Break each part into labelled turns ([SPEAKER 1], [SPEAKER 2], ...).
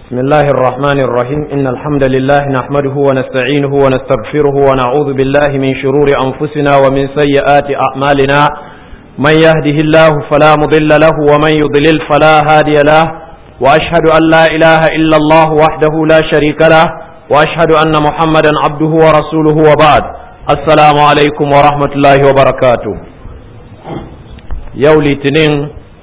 [SPEAKER 1] بسم الله الرحمن الرحيم إن الحمد لله نحمده ونستعينه ونستغفره ونعوذ بالله من شرور أنفسنا ومن سيئات أعمالنا من يهده الله فلا مضل له ومن يضلل فلا هادي له وأشهد أن لا إله إلا الله وحده لا شريك له وأشهد أن محمدا عبده ورسوله وبعد السلام عليكم ورحمة الله وبركاته يولي تنين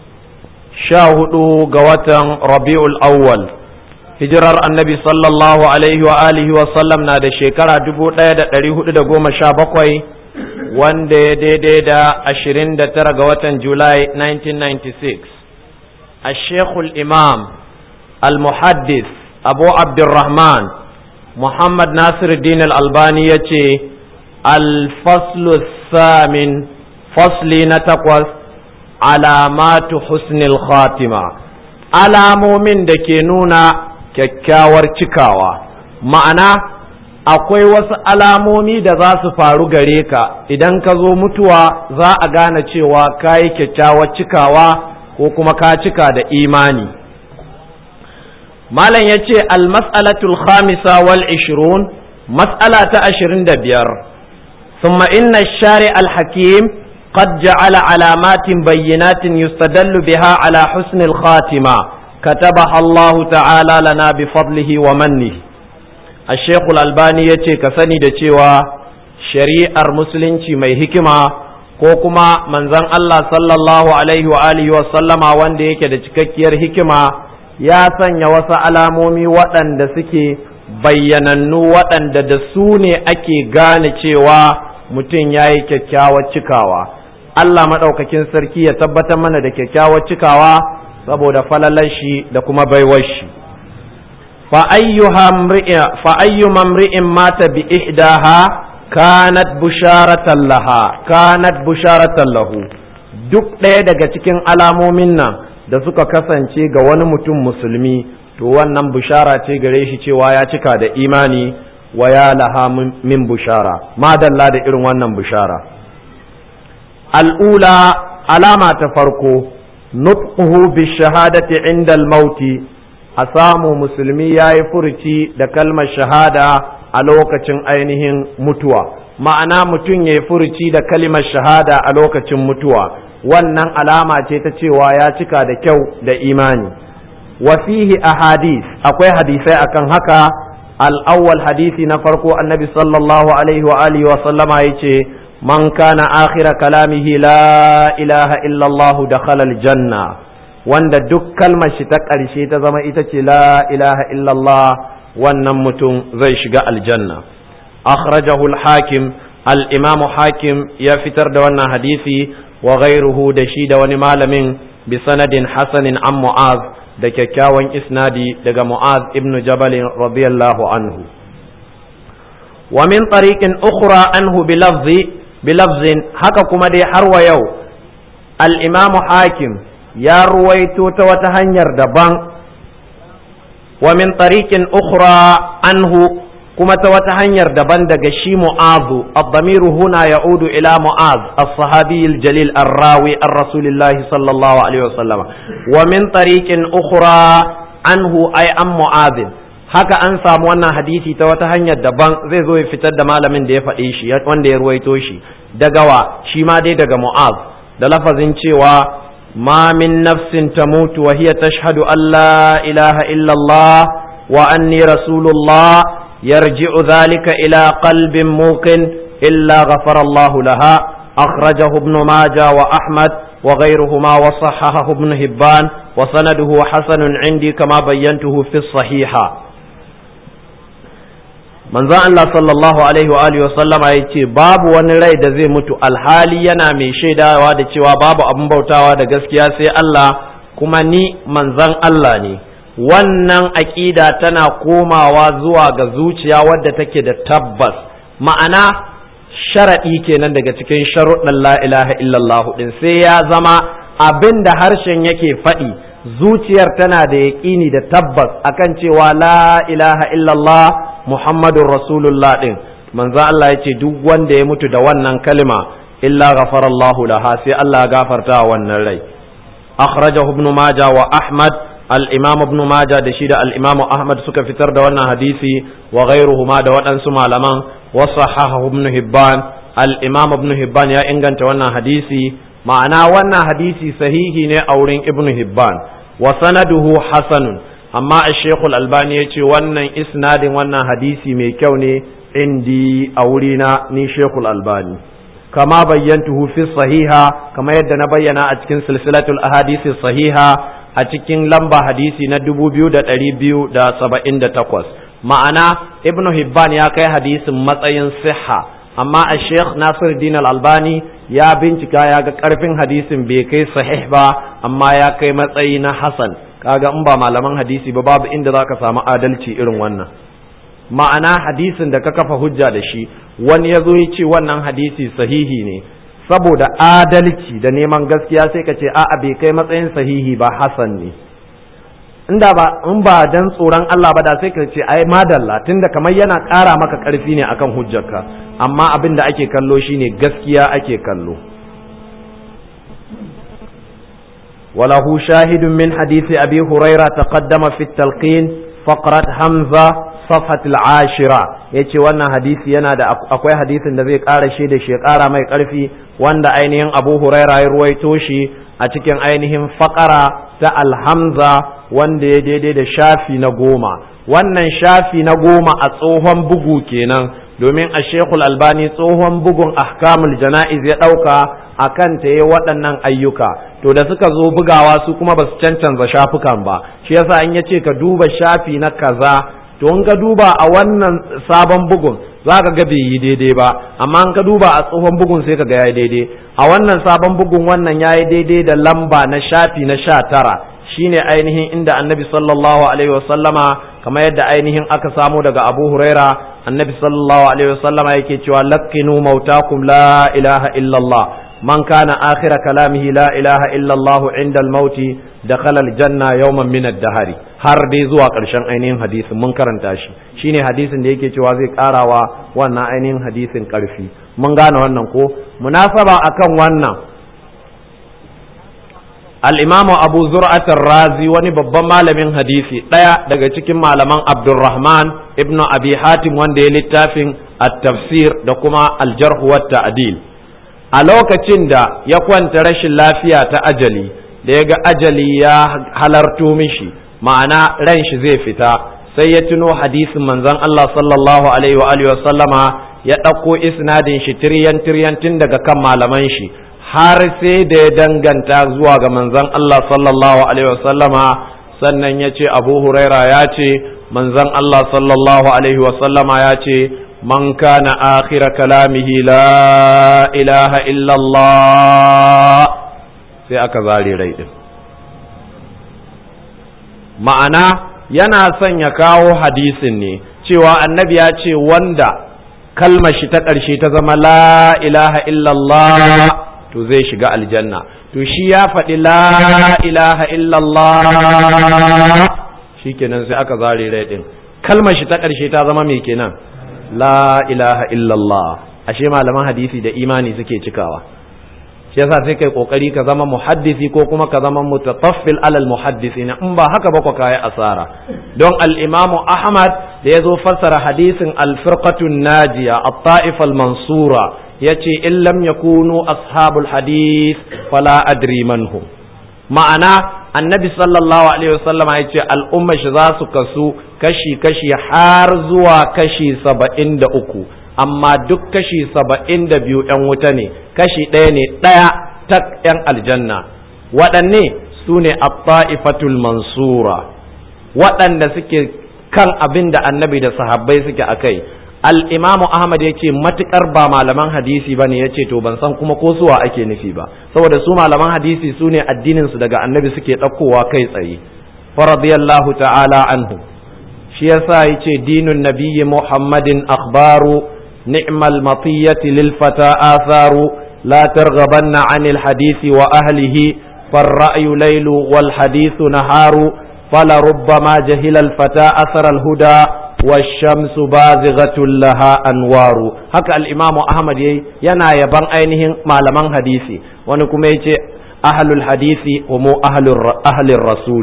[SPEAKER 1] شاهدوا قوة ربيع الأول hijirar annabi sallallahu alaihi wa alihi wa sallam na da shekara dubu ɗaya da ɗari hudu da goma sha bakwai wanda ya daidai da ashirin da tara ga watan julai 1996 a shekul imam al-muhaddis abu abdurrahman muhammad nasiruddin al-albani ya ce al-faslu samin fasli na takwas alamatu husnil khatima alamomin da ke nuna kyakkyawar cikawa ma'ana akwai wasu alamomi da za su faru gare ka idan ka zo mutuwa za a gane cewa ka yi kyakkyawar cikawa ko kuma ka cika da imani malam ya ce almas'alatul khamisa wal ishirun mas'ala ta ashirin da biyar ثم إن الشارع الحكيم قد جعل علامات بينات يستدل بها على حسن الخاتمة كتبها الله تعالى لنا بفضله ومنه الشيخ الألباني يتي كسني دتيوا شريعة المسلمين mai hikima ko kuma manzon Allah sallallahu alaihi wa alihi wa sallama wanda yake da cikakkiyar hikima ya sanya wasu alamomi waɗanda suke bayyanannu waɗanda da su ne ake gane cewa mutum ya yi kyakkyawar cikawa Allah maɗaukakin sarki ya tabbatar mana da kyakkyawar cikawa saboda falalar shi da kuma baiwar shi fa ayyu mamri'in mata bi ihdaha kanat busharatan laha kanat busharatan lahu duk ɗaya daga cikin alamomin nan da suka kasance ga wani mutum musulmi to wannan bushara ce gare shi cewa ya cika da imani wa ya laha min bushara madalla da irin wannan bushara al'ula alama ta farko nutquhu bishahadati inda al-mauti a samu musulmi ya yi furuci da kalmar shahada a lokacin ainihin mutuwa ma'ana mutum ya yi furuci da kalmar shahada a lokacin mutuwa wannan alama ce ta cewa ya cika da kyau da imani wa fihi ahadith akwai hadisai akan haka al-awwal hadisi na farko annabi sallallahu alaihi wa alihi wa sallama yace من كان آخر كلامه لا إله إلا الله دخل الجنة wanda duk kalmar shi ta ƙarshe ta zama ita ce la ilaha illallah wannan mutum zai shiga aljanna akhrajahu al-hakim al-imamu hakim ya fitar da wannan hadisi wa ghairuhu da shi da wani malamin bi sanadin hasanin an mu'az da kyakkyawan isnadi daga mu'az ibn jabal radiyallahu anhu wa min tariqin ukhra anhu bi lafzi bilafzin haka kuma dai har wa yau al'imamu hakim ya ruwaito ta wata hanyar daban wa min tariqin ukhra anhu kuma ta wata hanyar daban daga shi mu'azu ad-damiru huna ya'udu ila mu'az as-sahabi al-jalil ar-rawi ar-rasulillahi sallallahu alaihi wasallam wa min tariqin ukhra anhu ay an mu'azin haka an samu wannan hadisi ta wata hanyar daban zai zo ya fitar da malamin da ya faɗe shi wanda ya ruwaito shi daga wa shi ma dai daga mu'az da lafazin cewa ma min nafsin tamutu wa hiya tashhadu an la ilaha illa Allah wa anni rasulullah yarji'u dhalika ila qalbin muqin illa ghafara Allah laha akhrajahu ibn majah wa ahmad وغيرهما وصححه ابن هبان وسنده حسن عندي كما بينته في الصحيحة manzon Allah sallallahu alaihi wa alihi sallama ya ce babu wani rai da zai mutu alhali yana mai shaidawa da cewa babu abin bautawa da gaskiya sai Allah kuma ni manzon Allah ne wannan aƙida tana komawa zuwa ga zuciya wadda take da tabbas ma'ana sharaɗi kenan daga cikin sharuɗin la ilaha illallah din sai ya zama abin da harshen yake faɗi zuciyar tana da yaƙini da tabbas akan cewa la ilaha illallah muhammadun rasulullah ɗin manzo Allah ya ce duk wanda ya mutu da wannan kalma illa ghafarallahu laha sai Allah gafarta wannan rai akhrajahu ibn majah wa ahmad al-imam ibn majah da shi da al-imam ahmad suka fitar da wannan hadisi wa ghayruhuma da waɗansu malaman wa sahahahu ibn hibban al-imam ibn hibban ya inganta wannan hadisi ma'ana wannan hadisi sahihi ne a wurin ibn hibban wa sanaduhu hasanun amma ash-shaykh al-albani yace wannan isnadin wannan hadisi mai kyau ne indi a wurina ni shaykh al-albani kama bayyantuhu fi sahiha kama yadda na bayyana a cikin silsilatul ahadisi sahiha a cikin lamba hadisi na 2278 ma'ana ibnu hibban ya kai hadisin matsayin siha amma a sheikh nasiruddin al-albani ya bincika ya ga karfin hadisin bai kai sahih ba amma ya kai matsayi na hasan kaga in ba malaman hadisi ba babu inda zaka samu adalci irin wannan ma'ana hadisin da ka kafa hujja da shi wani ya zo ya ce wannan hadisi sahihi ne saboda adalci da neman gaskiya sai ka ce a'a bai kai matsayin sahihi ba hasan ne inda ba in ba dan tsoron Allah ba da sai ka ce ai madalla tunda kamar yana ƙara maka ƙarfi ne akan hujjarka amma abin da ake kallo shine gaskiya ake kallo وله شاهد من حديث أبي هريرة تقدم في التلقين فقرة حمزة صفحة العاشرة yace wannan hadisi yana da akwai hadisin da zai ƙara shi da shi ƙara mai ƙarfi wanda ainihin Abu Huraira ya ruwaito shi a cikin ainihin faƙara ta alhamza wanda ya daidai da shafi na goma wannan shafi na goma a tsohon bugu kenan domin a shekul albani tsohon bugun ahkamul jana'iz ya ɗauka a kan ta yi waɗannan ayyuka to da suka zo bugawa su kuma ba su cancanza shafukan ba shi yasa in ya ce ka duba shafi na kaza to in ka duba a wannan sabon bugun za ka ga bai yi daidai ba amma in ka duba a tsohon bugun sai ka ga ya daidai a wannan sabon bugun wannan ya yi daidai da lamba na shafi na sha tara shine ainihin inda annabi sallallahu alaihi wasallama kamar yadda ainihin aka samo daga abu huraira annabi sallallahu alaihi wasallama yake cewa laqqinu mautakum la ilaha illallah man kana akhira kalamihi la ilaha illallah inda al-mauti dakhala al-janna yawman min ad-dahari har dai zuwa ƙarshen ainihin hadisin mun karanta shi shine hadisin da yake cewa zai karawa wannan ainihin hadisin ƙarfi mun gane wannan ko munasaba akan wannan al'imamu abu zur'atar razi wani babban malamin hadisi ɗaya daga cikin malaman abdulrahman ibnu abi hatim wanda ya littafin at-tafsir da kuma aljarhu wa ta'dil a lokacin da ya kwanta rashin lafiya ta ajali da ya ga ajali ya halarto mishi ma'ana ran shi zai fita sai ya tuno hadisin manzon Allah sallallahu alaihi wa alihi wa sallama ya ɗauko isnadin shi tiryan tiryan tun daga kan malaman shi har sai da ya danganta zuwa ga manzon Allah sallallahu alaihi wasallama sannan ya ce abu huraira ya ce manzon Allah sallallahu alaihi wasallama ya ce man kana akhira kalamihi la ilaha illallah sai aka zare rai din ma'ana yana son ya kawo hadisin ne cewa annabi ya ce wanda kalmar shi ta ƙarshe ta zama la ilaha illallah to zai shiga aljanna to shi ya faɗi la ilaha illallah shikenan sai aka zare rai din kalmar shi ta ƙarshe ta zama mai kenan la ilaha illallah ashe malaman hadisi da imani suke cikawa shi yasa sai kai kokari ka zama muhaddisi ko kuma ka zama mutataffil alal muhaddisina in ba haka ba ka yi asara don al-imamu ahmad da ya zo fassara hadisin al-firqatun najiya at-ta'ifa al-mansura yace in lam yakunu ashabul hadith fala adri manhum ma'ana annabi sallallahu alaihi wasallama yace al'umma shi za su kasu kashi kashi har zuwa kashi saba'in da uku amma duk kashi saba'in da biyu yan wuta ne kashi ɗaya ne ɗaya tak yan aljanna waɗanne su ne at-ta'ifatul mansura waɗanda suke kan abin da annabi da sahabbai suke akai al'imamu Ahmad ya ce matuƙar ba malaman hadisi ba ne ya ce to ban san kuma ko suwa ake nufi ba saboda su malaman hadisi su ne addininsu daga annabi suke ɗaukowa kai tsaye faradiyallahu ta'ala anhu shi yasa ya ce dinun nabiyyi muhammadin akhbaru ni'mal matiyyati lil fata atharu la targhabanna anil hadisi wa ahlihi فالرأي ليل والحديث نهار فلربما جهل الفتى أثر الهدى والشمس بازغة لها أنوار هكا الإمام أحمد ينا يبان أينهم معلمان حديثي ونكم يجي أهل الحديث هم أهل, أهل الرسول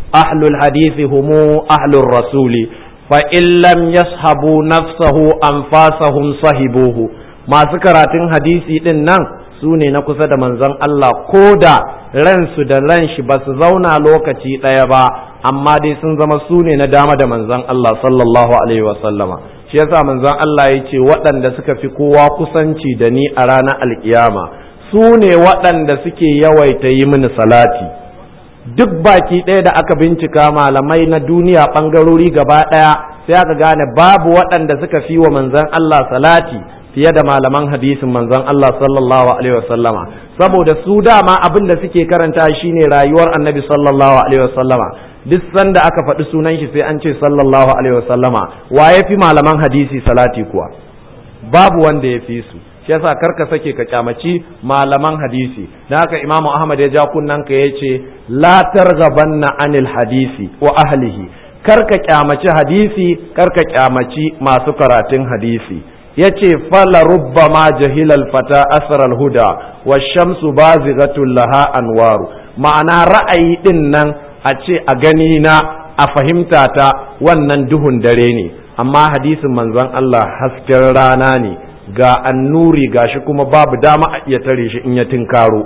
[SPEAKER 1] ahlul hadisi humu ahlur rasuli fa in lam yashabu nafsahu anfasahum sahibuhu masu karatun hadisi din nan su ne na kusa da manzon Allah ko da ransu da ran shi ba su zauna lokaci ɗaya ba amma dai sun zama su ne na dama da manzon Allah sallallahu alaihi wa sallama shi yasa manzon Allah ya ce waɗanda suka fi kowa kusanci da ni a ranar alkiyama su ne waɗanda suke yawaita yi mini salati duk baki ɗaya da aka bincika malamai na duniya ɓangarori gaba ɗaya sai aka gane babu waɗanda suka fi wa manzon Allah salati fiye da malaman hadisin manzon Allah sallallahu alaihi wasallama saboda su dama abin da suke karanta shine rayuwar annabi sallallahu alaihi wasallama duk sanda aka faɗi sunan shi sai an ce sallallahu alaihi wasallama wa ya fi malaman hadisi salati kuwa babu wanda ya fi su shi yasa karka sake ka kyamaci malaman hadisi dan haka imamu ahmad ya ja kunnan ka yace la targhabanna anil hadisi wa ahlihi karka kyamaci hadisi karka kyamaci masu karatun hadisi yace fala rubbama jahilal fata asral huda wa shamsu bazighatul laha anwaru ma'ana ra'ayi din nan a ce a gani na a fahimta ta wannan duhun dare ne amma hadisin manzon Allah hasken rana ne ga annuri gashi kuma babu dama a iya tare shi in ya tinkaro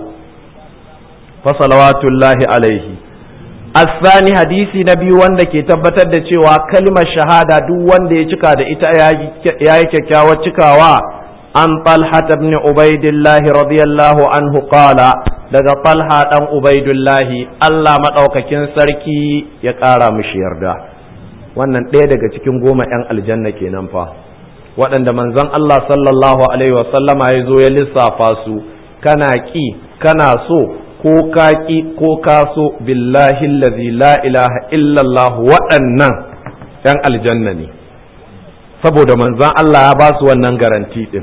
[SPEAKER 1] fa salawatullahi alaihi asani hadisi na biyu wanda ke tabbatar da cewa kalmar shahada duk wanda ya cika da ita ya yi kyakkyawar cikawa an talha ibn ubaidillah radiyallahu anhu qala daga talha dan ubaidullahi Allah madaukakin sarki ya kara mishi yarda wannan ɗaya daga cikin goma 'yan aljanna kenan fa waɗanda manzon Allah sallallahu alaihi wasallama ya zo ya lissafa su kana ƙi kana so ko ka ƙi ko ka so billahi allazi la ilaha illallah waɗannan ‘yan aljanna ne saboda manzan Allah ya ba su wannan garanti ɗin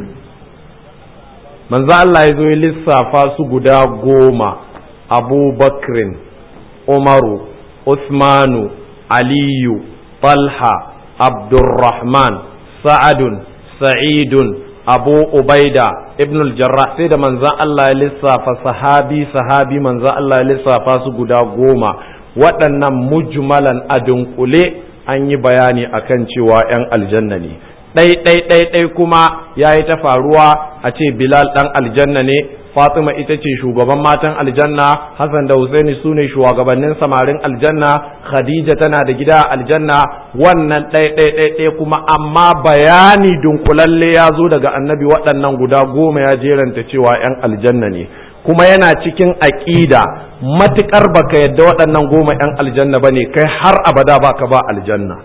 [SPEAKER 1] manzan Allah ya zo ya lissafa su guda goma abu bakrin umaru usmanu aliyu talha abdurrahman sa'adun sa'idun abu ubaida ibn al-jarrah sai da manzan Allah ya lissafa sahabi sahabi manzan Allah ya lissafa su guda goma waɗannan mujmalan a dunkule an yi bayani akan cewa 'yan aljanna ne ɗai ɗai ɗai ɗai kuma ya yi ta faruwa a ce bilal ɗan aljanna ne fatima ita ce shugaban matan aljanna hassan da husaini su ne shugabannin samarin aljanna khadija tana da gida a aljanna wannan ɗai ɗai ɗai ɗai kuma amma bayani dunkulalle ya zo daga annabi waɗannan guda goma ya jeranta cewa 'yan aljanna ne kuma yana cikin aƙida matuƙar baka yadda waɗannan goma 'yan aljanna ba ne kai har abada baka ba aljanna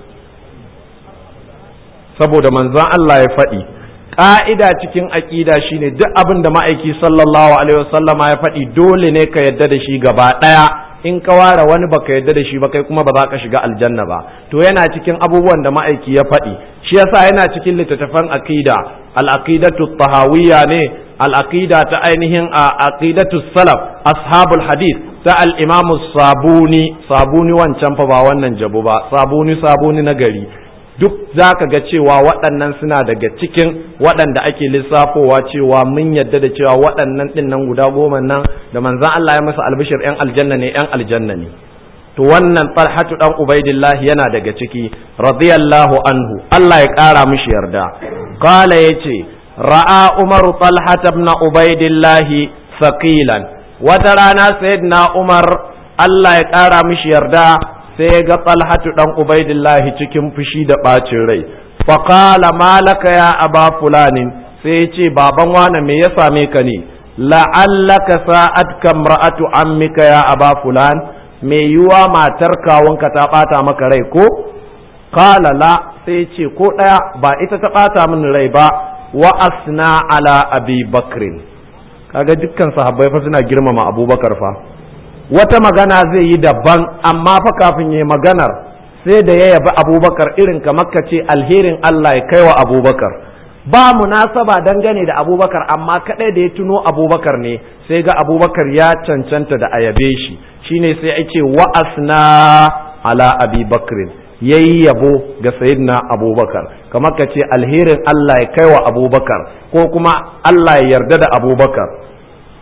[SPEAKER 1] saboda manzon Allah ya faɗi ƙa'ida cikin aƙida shine duk abin da ma'aiki sallallahu alaihi wasallama ya faɗi dole ne ka yadda da shi gaba ɗaya in ka ware wani baka yadda da shi ba kai kuma ba za ka shiga aljanna ba to yana cikin abubuwan da ma'aiki ya faɗi shi yasa yana cikin littattafan aqida al-aqidatu tahawiyya ne al-aqida ta ainihin aqidatu salaf ashabul hadith ta al-imam sabuni sabuni wancan fa ba wannan jabu ba sabuni sabuni na gari duk za ka ga cewa waɗannan suna daga cikin waɗanda ake lissafowa cewa mun yadda da cewa waɗannan ɗin nan guda goma nan da manzan Allah ya masa albishir ‘yan aljanna ne ‘yan aljanna ne to wannan talhatu ɗan ubaidillah yana daga ciki radiyallahu anhu Allah ya ƙara mishi yarda qala yace ra'a umaru talhata ibn ubaidillah saqilan wata rana sayyidina umar Allah ya ƙara mishi yarda sai ya ga talhatu dan ubaidillahi cikin fushi da ɓacin rai faƙala malaka ya aba fulanin sai ya ce baban wane me ya same ka ne la'allaka sa'ad kamra'atu ammika ya aba fulan me yiwa matar kawunka ta ɓata maka rai ko qala la sai ya ce ko ɗaya ba ita ta ɓata min rai ba wa asna ala abi bakrin kaga dukkan sahabbai fa suna girmama abubakar fa wata magana zai yi daban amma fa kafin ya maganar sai da ya yabi abubakar irin kamar ka ce alherin Allah ya kai wa abubakar ba munasaba dangane da abubakar amma kadai da ya tuno abubakar ne sai ga abubakar ya cancanta da ayabe shi shine sai ake wa asna ala abi bakrin yayi yabo ga sayyidina abubakar kamar ka ce alherin Allah ya kai wa abubakar ko kuma Allah ya yarda da abubakar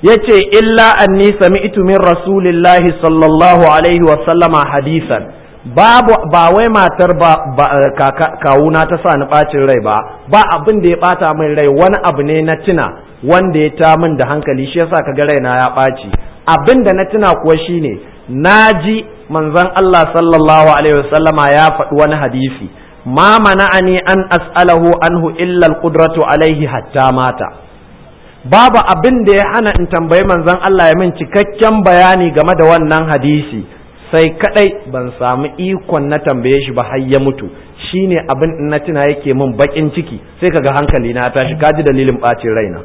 [SPEAKER 1] yace illa anni sami'tu min rasulillahi sallallahu alaihi wa sallama hadisan babu ba wai matar ba, kawuna ta sa ni bacin rai ba ba abin da ya bata min rai wani abu ne na tuna wanda ya ta min da hankali shi yasa kaga raina ya ɓaci abin da na tuna kuwa shine naji manzon Allah sallallahu alaihi wasallama ya faɗi wani hadisi ma mana'ani an as'alahu anhu illa al-qudratu alaihi hatta mata babu abin da ya hana in tambayi manzon Allah ya min cikakken bayani game da wannan hadisi sai kadai ban samu ikon na tambaye shi ba har ya mutu shine abin in na tuna yake min bakin ciki sai kaga hankali na tashi kaji dalilin bacin raina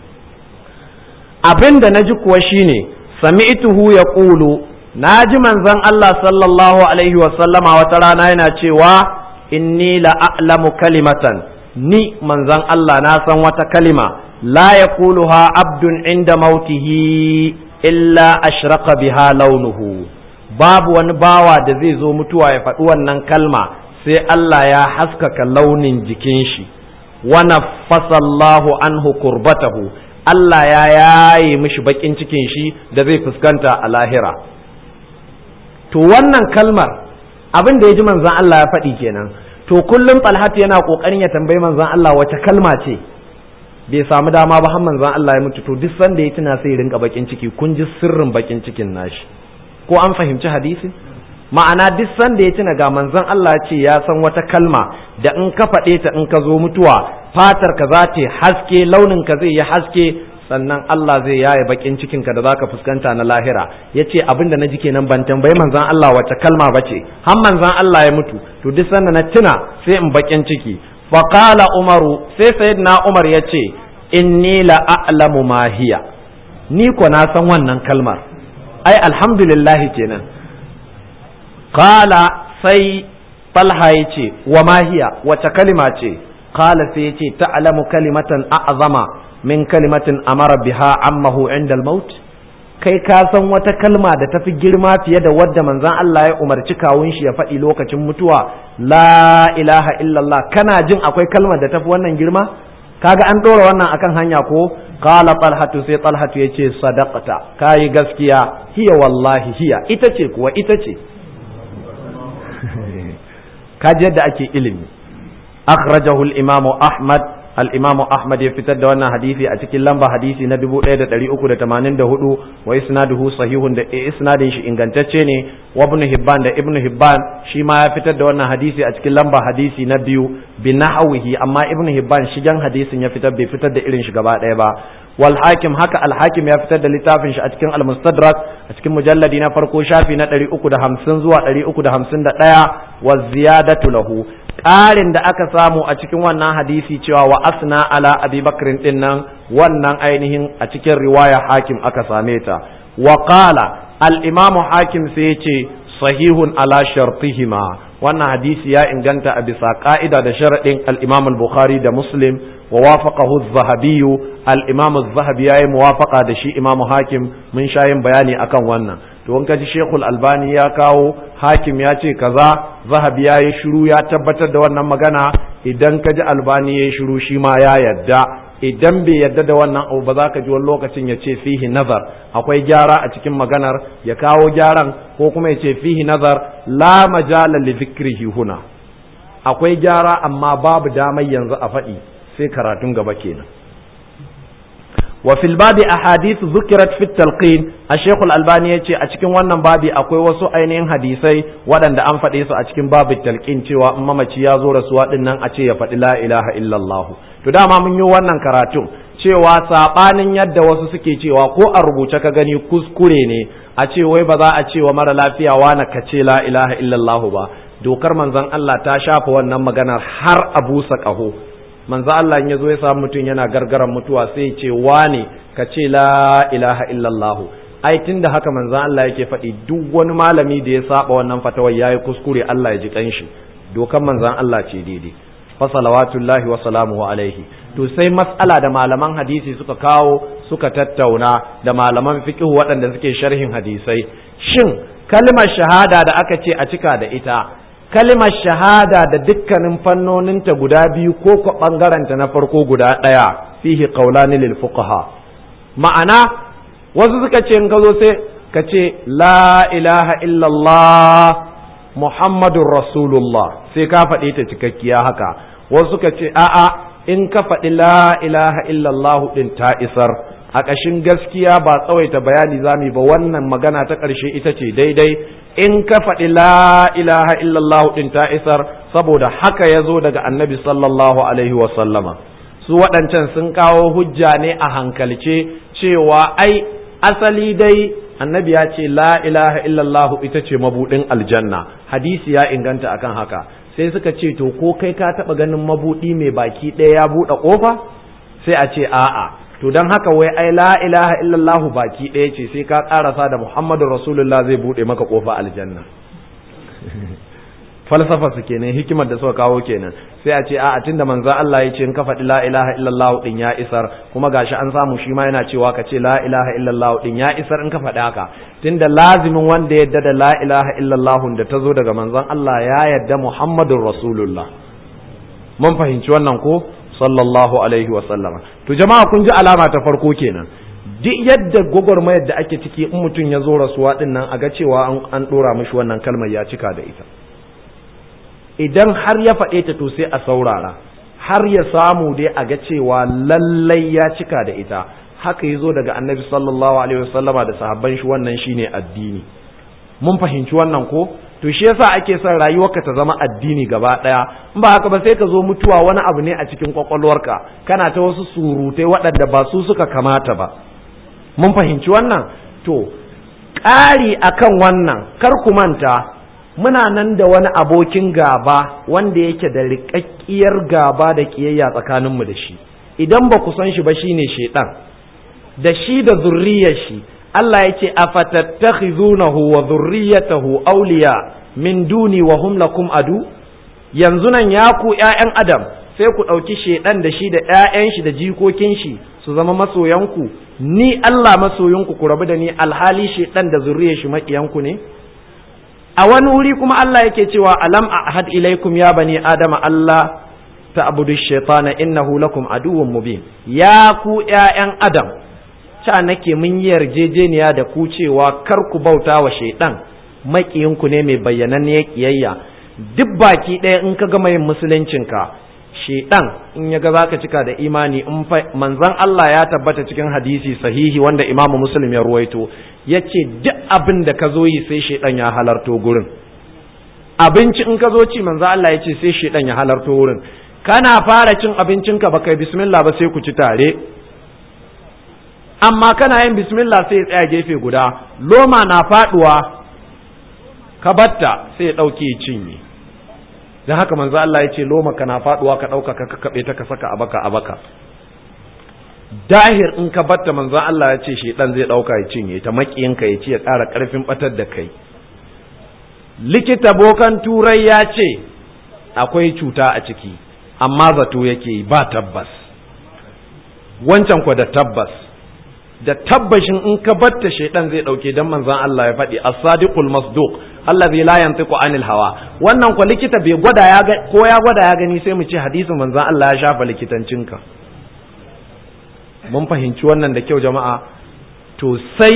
[SPEAKER 1] abin da naji kuwa shine sami'tuhu yaqulu naji manzon Allah sallallahu alaihi wa sallama wata rana yana cewa inni la a'lamu kalimatan ni manzon Allah na san wata kalima la yaquluha abdun inda mautihi illa ashraqa biha launuhu babu wani bawa da zai zo mutuwa ya faɗi wannan kalma sai Allah ya haskaka launin jikin shi wa naffasallahu anhu kurbatahu Allah ya yaye mishi bakin cikin shi da zai fuskanta a lahira to wannan kalmar abin da ya ji manzon Allah ya faɗi kenan to kullum Talhat yana kokarin ya tambayi manzon Allah wace kalma ce bai samu dama ba har manzon Allah ya mutu to duk sanda ya tuna sai ya rinka bakin ciki kun ji sirrin bakin cikin nashi ko an fahimci hadisi ma'ana duk sanda ya tuna ga manzon Allah ce ya san wata kalma da in ka faɗe ta in ka zo mutuwa fatar ka za ta haske launin ka zai yi haske sannan Allah zai yaye bakin cikin ka da zaka fuskanta na lahira yace abin da naji kenan ban tambayi manzon Allah wace kalma bace har manzon Allah ya mutu to duk sanda na tuna sai in bakin ciki fa qala umaru sai sayyidina umar yace inni la a'lamu ma hiya ni ko na san wannan kalmar ai alhamdulillah kenan qala sai talha yace wa ma hiya wace kalima ce qala sai yace ta'lamu kalimatan a'zama min kalimatin amara biha ammahu inda al-maut kai ka san wata kalma da tafi girma fiye da wadda manzon Allah ya umarci kawun shi ya faɗi lokacin mutuwa la ilaha illallah kana jin akwai kalmar da tafi wannan girma kaga an ɗora wannan akan hanya ko qala talhatu sai talhatu yace sadaqata kai gaskiya hiya wallahi hiya ita ce kuwa ita ce kaji yadda ake ilimi akhrajahu al-imamu ahmad al-imamu ahmad ya fitar da wannan hadisi a cikin lamba hadisi na 1384 wa isnaduhu sahihun da isnadin shi ingantacce ne wa ibn hibban da ibn hibban shi ma ya fitar da wannan hadisi a cikin lamba hadisi na biyu bi nahwihi amma ibn hibban shigen hadisin ya fitar bai fitar da irin shi gaba ɗaya ba wal hakim haka al hakim ya fitar da littafin shi a cikin al mustadrak a cikin mujalladi na farko shafi na 350 zuwa 351 wa ziyadatu lahu ƙarin da aka samu a cikin wannan hadisi cewa wa asna ala abi bakrin din nan wannan ainihin a cikin riwaya hakim aka same ta wa qala al imamu hakim sai ce sahihun ala shartihima wannan hadisi ya inganta a bisa ka'ida da sharaɗin al imam al bukhari da muslim wa wafaqahu az-zahabi al imam az-zahabi yayi muwafaqa da shi imam hakim mun sha yin bayani akan wannan to in kaji shekul albani ya kawo hakim ya ce kaza zahabi ya yi shiru ya tabbatar da wannan magana idan kaji albani ya yi shiru shi ma ya yadda idan bai yadda da wannan abu ba za ka ji wani lokacin ya ce fihi nazar akwai gyara a cikin maganar ya kawo gyaran ko kuma ya ce fihi nazar la majala li dhikrihi huna akwai gyara amma babu damar yanzu a faɗi sai karatun gaba kenan وفي الباب أحاديث ذكرت في التلقين الشيخ الألباني يتي أتكين wannan babi akwai wasu ainihin hadisai waɗanda an faɗe su a cikin babu talqin cewa in mamaci ya zo rasuwa din nan a ce ya faɗi la ilaha illallah to dama mun yi wannan karatun cewa sabanin yadda wasu suke cewa ko a rubuce ka gani kuskure ne a ce wai ba za a ce wa mara lafiya na ka ce la ilaha illallah ba dokar manzon Allah ta shafa wannan maganar har a busa ƙaho manzo Allah in yazo ya samu mutum yana gargaran mutuwa sai ce wane ka ce la ilaha illallah ai tunda haka manzo Allah yake faɗi duk wani malami da ya saba wannan fatawar yayi kuskure Allah ya ji kanshi dokan manzon Allah ce daidai fa salawatullahi wa salamuhu alaihi to sai mas'ala da malaman hadisi suka kawo suka tattauna da malaman fiqh waɗanda suke sharhin hadisai shin kalmar shahada da aka ce a cika da ita kalimar shahada da dukkanin fannoninta guda biyu ko ko ɓangaranta na farko guda ɗaya fihi qaulani lil fuqaha ma'ana wasu suka ce in ka zo sai ka ce la ilaha illallah muhammadun rasulullah sai ka faɗi ta cikakkiya haka wasu suka ce a'a in ka faɗi la ilaha illallah ɗin ta isar a ƙashin gaskiya ba tsawaita bayani zami ba wannan magana ta ƙarshe ita ce daidai in ka faɗi la ilaha illallah ɗin ta isar saboda haka ya zo daga annabi sallallahu alaihi wasallama su waɗancan sun kawo hujja ne a hankalce cewa ai asali dai annabi ya ce la ilaha illallah ita ce mabuɗin aljanna hadisi ya inganta akan haka sai suka ce to ko kai ka taɓa ganin mabuɗi mai baki ɗaya ya buɗe ƙofa sai a ce a'a to don haka wai ai la ilaha illallahu baki ɗaya ce sai ka ƙarasa da muhammadu rasulullah zai buɗe maka ƙofa aljanna falsafa su kenan hikimar da suka kawo kenan sai a ce a'a tunda manzo Allah ya ce in ka faɗi la ilaha illallah din ya isar kuma gashi an samu shi ma yana cewa ka ce la ilaha illallah din ya isar in ka faɗi haka tunda lazimin wanda yadda da la ilaha illallah da ta zo daga manzon Allah ya yadda muhammadur rasulullah mun fahimci wannan ko sallallahu alaihi wa sallama to jama'a kun ji alama ta farko kenan duk yadda gwagwarmayar da ake ciki in mutum ya zo rasuwa din nan a ga cewa an ɗora mishi wannan kalmar ya cika da ita idan har ya faɗe ta to sai a saurara har ya samu dai a ga cewa lallai ya cika da ita haka ya zo daga annabi sallallahu alaihi wasallama da sahabban shi wannan shine addini mun fahimci wannan ko to shi yasa ake son rayuwarka ta zama addini gaba daya in ba haka ba sai ka zo mutuwa wani abu ne a cikin kwakwalwarka kana ta wasu surutai waɗanda ba su suka kamata ba mun fahimci wannan to ƙari akan wannan kar ku manta muna nan da wani abokin gaba wanda yake da riƙaƙƙiyar gaba da ƙiyayya tsakaninmu da shi idan ba ku san shi ba shine shaiɗan da shi da zurriyar shi Allah ya ce afatattakhizunahu wa zurriyatahu awliya min duni wa hum lakum adu yanzu nan ya ku ƴaƴan adam sai ku ɗauki shaiɗan da shi da ƴaƴan shi da jikokin shi su zama masoyanku ni Allah masoyinku ku rabu da ni alhali shaiɗan da zurriyar shi maƙiyanku ne a wani wuri kuma Allah yake cewa alam ahad ilaikum ya bani adama Allah ta'budu shaytana innahu lakum aduwwun mubin ya ku ƴaƴan adam ca nake mun yi yarjejeniya da ku cewa kar ku bauta wa shaytan maƙiyinku ne mai bayyananniyar kiyayya duk baki ɗaya in ka gama yin musuluncinka shaytan in ya ga zaka cika da imani in manzon Allah ya tabbata cikin hadisi sahihi wanda Imam Muslim ya ruwaito ya ce duk abin da ka zo yi sai shaidan ya halarto gurin abinci in ka zo ci manzo Allah ya ce sai shaidan ya halarto wurin kana fara cin abincinka baka yi bismillah ba sai ku ci tare amma kana yin bismillah sai ya tsaya gefe guda loma na faduwa ka batta sai ya dauke cinye dan haka manzo Allah ya ce loma kana faduwa ka dauka ka kakkabe ta ka saka a baka a baka dahir in ka batta manzon Allah ya ce shedan zai dauka ya cinye ta makiyinka ya ce ya ƙara ƙarfin batar da kai likita bokan turai ya ce akwai cuta a ciki amma zato yake ba tabbas wancan kwa da tabbas da tabbashin in ka batta shedan zai dauke dan manzon Allah ya faɗi as-sadiqul masduq allazi la yantiqu anil hawa wannan kwa likita bai gwada ya ga ko ya gwada ya gani sai mu ce hadisin manzon Allah ya shafa likitancinka mun fahimci wannan da kyau jama'a to sai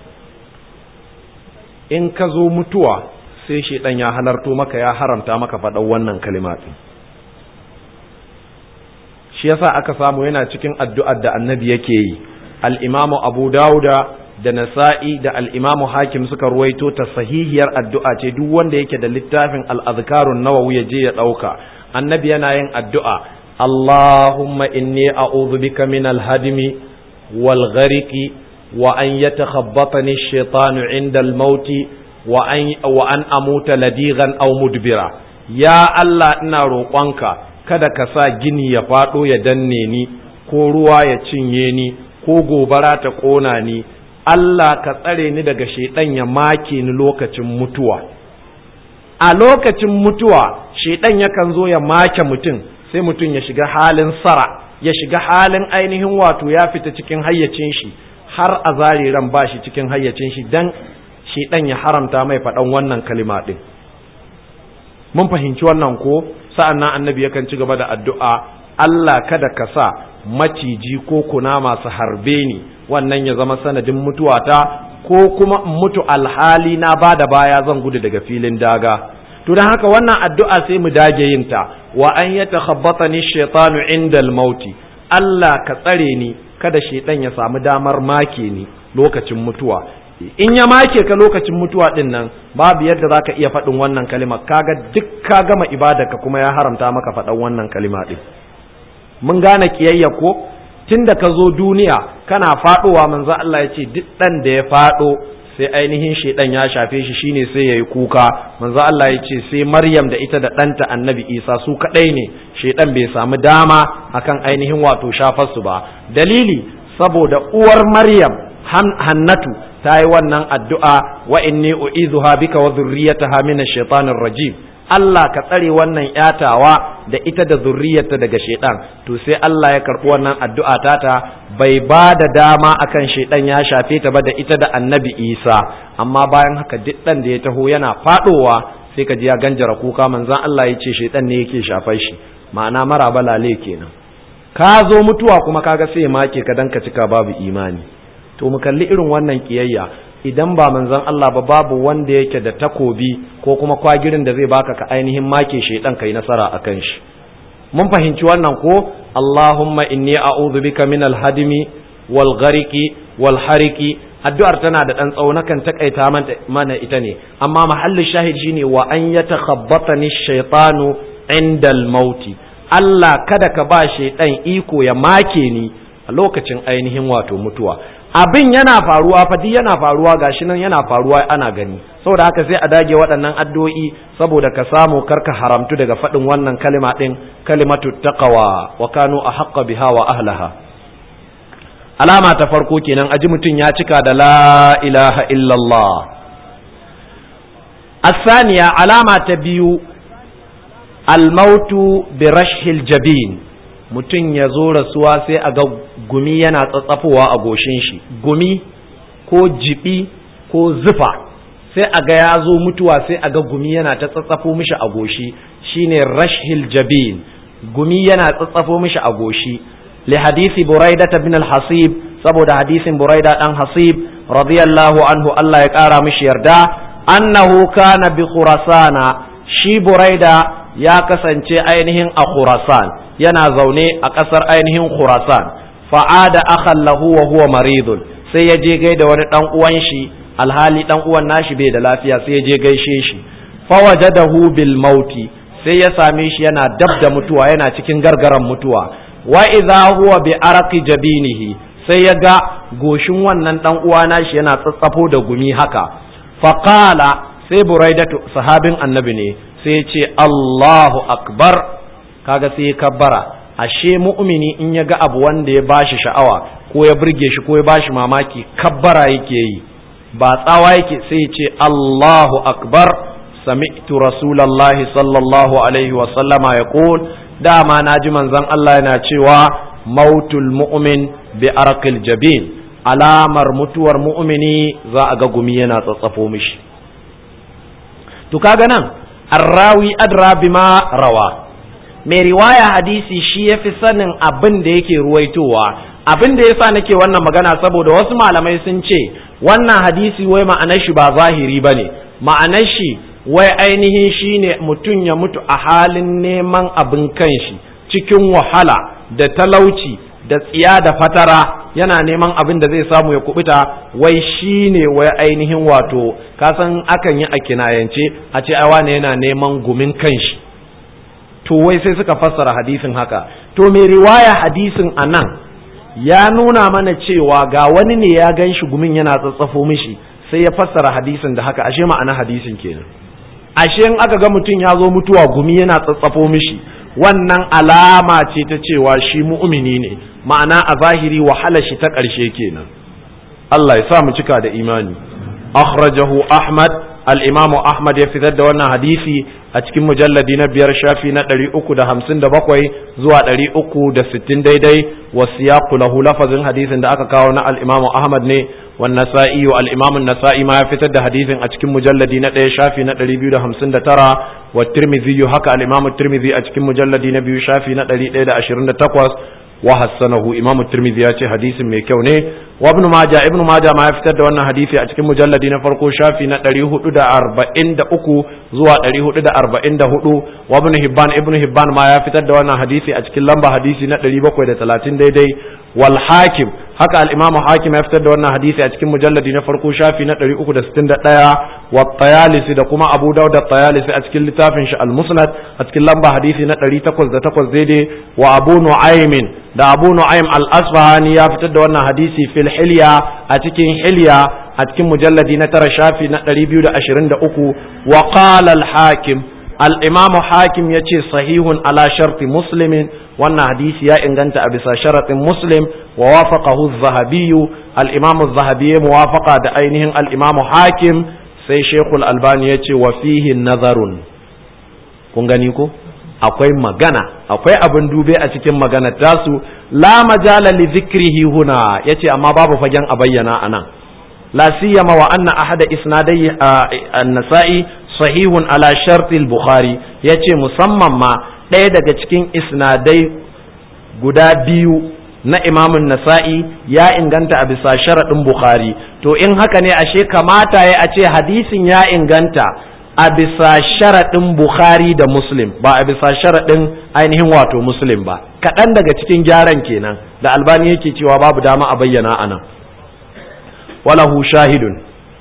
[SPEAKER 1] in ka zo mutuwa sai shaidan ya halarto maka ya haramta maka faɗan wannan kalima ɗin shi yasa aka samu yana cikin addu'ar da annabi yake yi al'imamu abu dauda da nasa'i da al'imamu hakim suka ruwaito ta sahihiyar addu'a ce duk wanda yake da littafin al'azkarun nawawi ya je ya ɗauka annabi yana yin addu'a اللهم إني أعوذ بك من الهدم والغرق وأن يتخبطني الشيطان عند الموت وأن, وأن أموت لديغا أو مدبرا يا الله إنا روقانك kada ka sa gini ya faɗo ya danne ni ko ruwa ya cinye ni ko gobara ta ƙona ni Allah ka tsare ni daga shaiɗan ya make ni lokacin mutuwa a lokacin mutuwa shaiɗan yakan zo ya make mutum sai mutum ya shiga halin sara ya shiga halin ainihin wato ya fita cikin hayyacin shi har a zare ran ba shi cikin hayyacin shi dan shi dan ya haramta mai faɗan wannan kalima ɗin mun fahimci wannan ko sa'an nan annabi yakan ci gaba da addu'a Allah kada ka sa maciji ko kuna masu harbe ni wannan ya zama sanadin mutuwata ko kuma in mutu alhali na ba da baya zan gudu daga filin daga to don haka wannan addu'a sai mu dage yin ta wa an ya takhabbata ni shaitanu inda mauti Allah ka tsare ni kada shaitan ya samu damar make ni lokacin mutuwa in ya make ka lokacin mutuwa din nan babu yadda zaka iya faɗin wannan kalima kaga duk ka gama ibadarka kuma ya haramta maka faɗan wannan kalima din mun gane kiyayya ko tunda ka zo duniya kana faɗowa manzo Allah ya ce duk ɗan da ya faɗo sai ainihin shaidan ya shafe shi shine sai yayi kuka manzo Allah ya ce sai Maryam da ita da ɗanta Annabi Isa su kadai ne shaidan bai samu dama akan ainihin wato shafar su ba dalili saboda uwar Maryam Hannatu ta yi wannan addu'a wa inni u'izuha bika wa dhurriyyataha min ash-shaytanir rajim Allah ka tsare wannan yatawa da ita da zurriyarta daga shaidan to sai Allah ya karɓi wannan addu'a tata bai ba da dama akan shaidan ya shafe ta ba da ita da annabi Isa amma bayan haka duk ɗan da ya taho yana faɗowa sai ka ji ya ganjara kuka manzon Allah ya ce shaidan ne yake shafar shi ma'ana mara balale kenan ka zo mutuwa kuma kaga sai make ka dan ka cika babu imani to mu kalli irin wannan kiyayya idan ba manzon Allah ba babu wanda yake da takobi ko kuma kwagirin da zai baka ka ainihin make shaidan kai nasara akan shi mun fahimci wannan ko Allahumma inni a'udhu bika min al-hadmi wal ghariki wal hariki addu'ar tana da dan tsawo nakan takaita mana ita ne amma mahallin shahid shine wa an yatakhabbatani shaytanu inda al-mauti Allah kada ka ba shaidan iko ya make ni a lokacin ainihin wato mutuwa abin yana faruwa fa duk yana faruwa gashi nan yana faruwa ana gani saboda haka sai a dage waɗannan addu'o'i saboda ka samu karka haramtu daga faɗin wannan kalima ɗin kalimatu taqwa wa kanu ahqqa biha wa ahlaha alama ta farko kenan aji mutum ya cika da la ilaha illallah asaniya alama ta biyu almautu bi rashhil jabin mutum ya zo rasuwa sai a ga gumi yana tsatsafowa a goshin shi gumi ko jibi ko zufa sai a ga ya zo mutuwa sai a ga gumi yana ta tsatsafo mishi a goshi shine rashhil jabin gumi yana tsatsafo mishi a goshi li hadisi buraida bin al-hasib saboda hadisin buraida dan hasib radiyallahu anhu Allah ya kara mishi yarda annahu kana bi khurasana shi buraida ya kasance ainihin a khurasan yana zaune a ƙasar ainihin khurasan fa'ada akhan lahu wa huwa maridun sai ya je gaida wani dan uwan shi alhali dan uwan nashi bai da lafiya sai ya je gaishe shi fawajadahu bil mauti sai ya same shi yana dab da mutuwa yana cikin gargaran mutuwa wa idza huwa bi araqi jabinihi sai ya ga goshin wannan dan uwa nashi yana tsatsafo da gumi haka faqala sai buraidatu sahabin annabi ne sai ya ce Allahu akbar kaga sai ya kabbara ashe mu'mini in ya ga abu wanda ya bashi sha'awa ko ya burge shi ko ya bashi mamaki kabbara yake yi ba tsawa yake sai ya ce Allahu akbar sami'tu rasulallahi sallallahu alaihi wa sallama yaqul dama naji manzon Allah yana cewa mautul mu'min bi arqil jabin alamar mutuwar mu'mini za a ga gumi yana tsatsafo mishi to kaga nan arrawi adra bima rawa mai riwaya hadisi shi ya fi sanin abin da yake ruwaitowa abin da yasa nake wannan magana saboda wasu malamai sun ce wannan hadisi wai ma'anar shi ba zahiri ba ne ma'anar shi wai ainihin shi ne mutum ya mutu a halin neman abin kanshi cikin wahala da talauci da tsiya da fatara yana neman abin da zai samu ya kubuta wai shi ne wai ainihin wato kasan akan yi a kinayance a ce ai wane yana neman gumin kanshi to wai sai suka fassara hadisin haka to mai riwaya hadisin a nan ya nuna mana cewa ga wani ne ya gan shi gumin yana tsatsafo mishi sai ya fassara hadisin da haka ashe ma'ana hadisin kenan ashe in aka ga mutum ya zo mutuwa gumi yana tsatsafo mishi wannan alama ce ta cewa shi mu'mini ne ma'ana a zahiri wahala shi ta ƙarshe kenan Allah ya sa mu cika da imani akhrajahu ahmad al-imamu ahmad ya fitar da wannan hadisi a cikin mujalladi na biyar shafi na ɗari uku da hamsin da bakwai zuwa ɗari uku da sittin daidai wa siyaqu lahu lafazin hadisin da aka kawo na al-imamu ahmad ne wa nasa'i wa al-imamu nasa'i ma ya fitar da hadisin a cikin mujalladi na ɗaya shafi na ɗari biyu da hamsin da tara wa tirmidhi haka al-imamu tirmidhi a cikin mujalladi na biyu shafi na ɗari ɗaya da ashirin da takwas wa hassanahu imamu tirmidhi ya ce hadisin mai kyau ne wa ibn majah ibn majah ma ya fitar da wannan hadisi a cikin mujalladi na farko shafi na 443 zuwa 444 wa ibn hibban ibn hibban ma ya fitar da wannan hadisi a cikin lamba hadisi na 730 daidai wal hakim haka al-imamu hakim ya fitar da wannan hadisi a cikin mujalladi na farko shafi na 361 wa tayalisi da kuma abu dawud at-tayalisi a cikin littafin shi al-musnad a cikin lamba hadisi na 808 daidai wa abu nu'aymin da abu nu'aym al-asfahani ya fitar da wannan hadisi fil hilya a cikin hilya a cikin mujalladi na tara shafi na 223 wa qala al-hakim al-imamu hakim yace sahihun ala sharti muslimin wannan hadisi ya inganta a bisa sharatin muslim wa wafaqahu az-zahabi al-imam az-zahabi ya muwafaqa da ainihin al-imam hakim sai shaykhul albani yace wa fihi nazarun kun gani ko akwai magana akwai abin dube a cikin magana tasu la majala li dhikrihi huna yace amma babu fagen a bayyana anan la siyama wa anna ahada isnadai an-nasa'i sahihun ala sharti al-bukhari yace musamman ma ɗaya daga cikin isnadai guda biyu na imamun nasa'i ya inganta a bisa sharaɗin bukhari to in haka ne ashe kamata ya a ce hadisin ya inganta a bisa sharaɗin bukhari da muslim ba a bisa sharaɗin ainihin wato muslim ba kaɗan daga cikin gyaran kenan da albani yake cewa babu dama a bayyana a nan walahu shahidun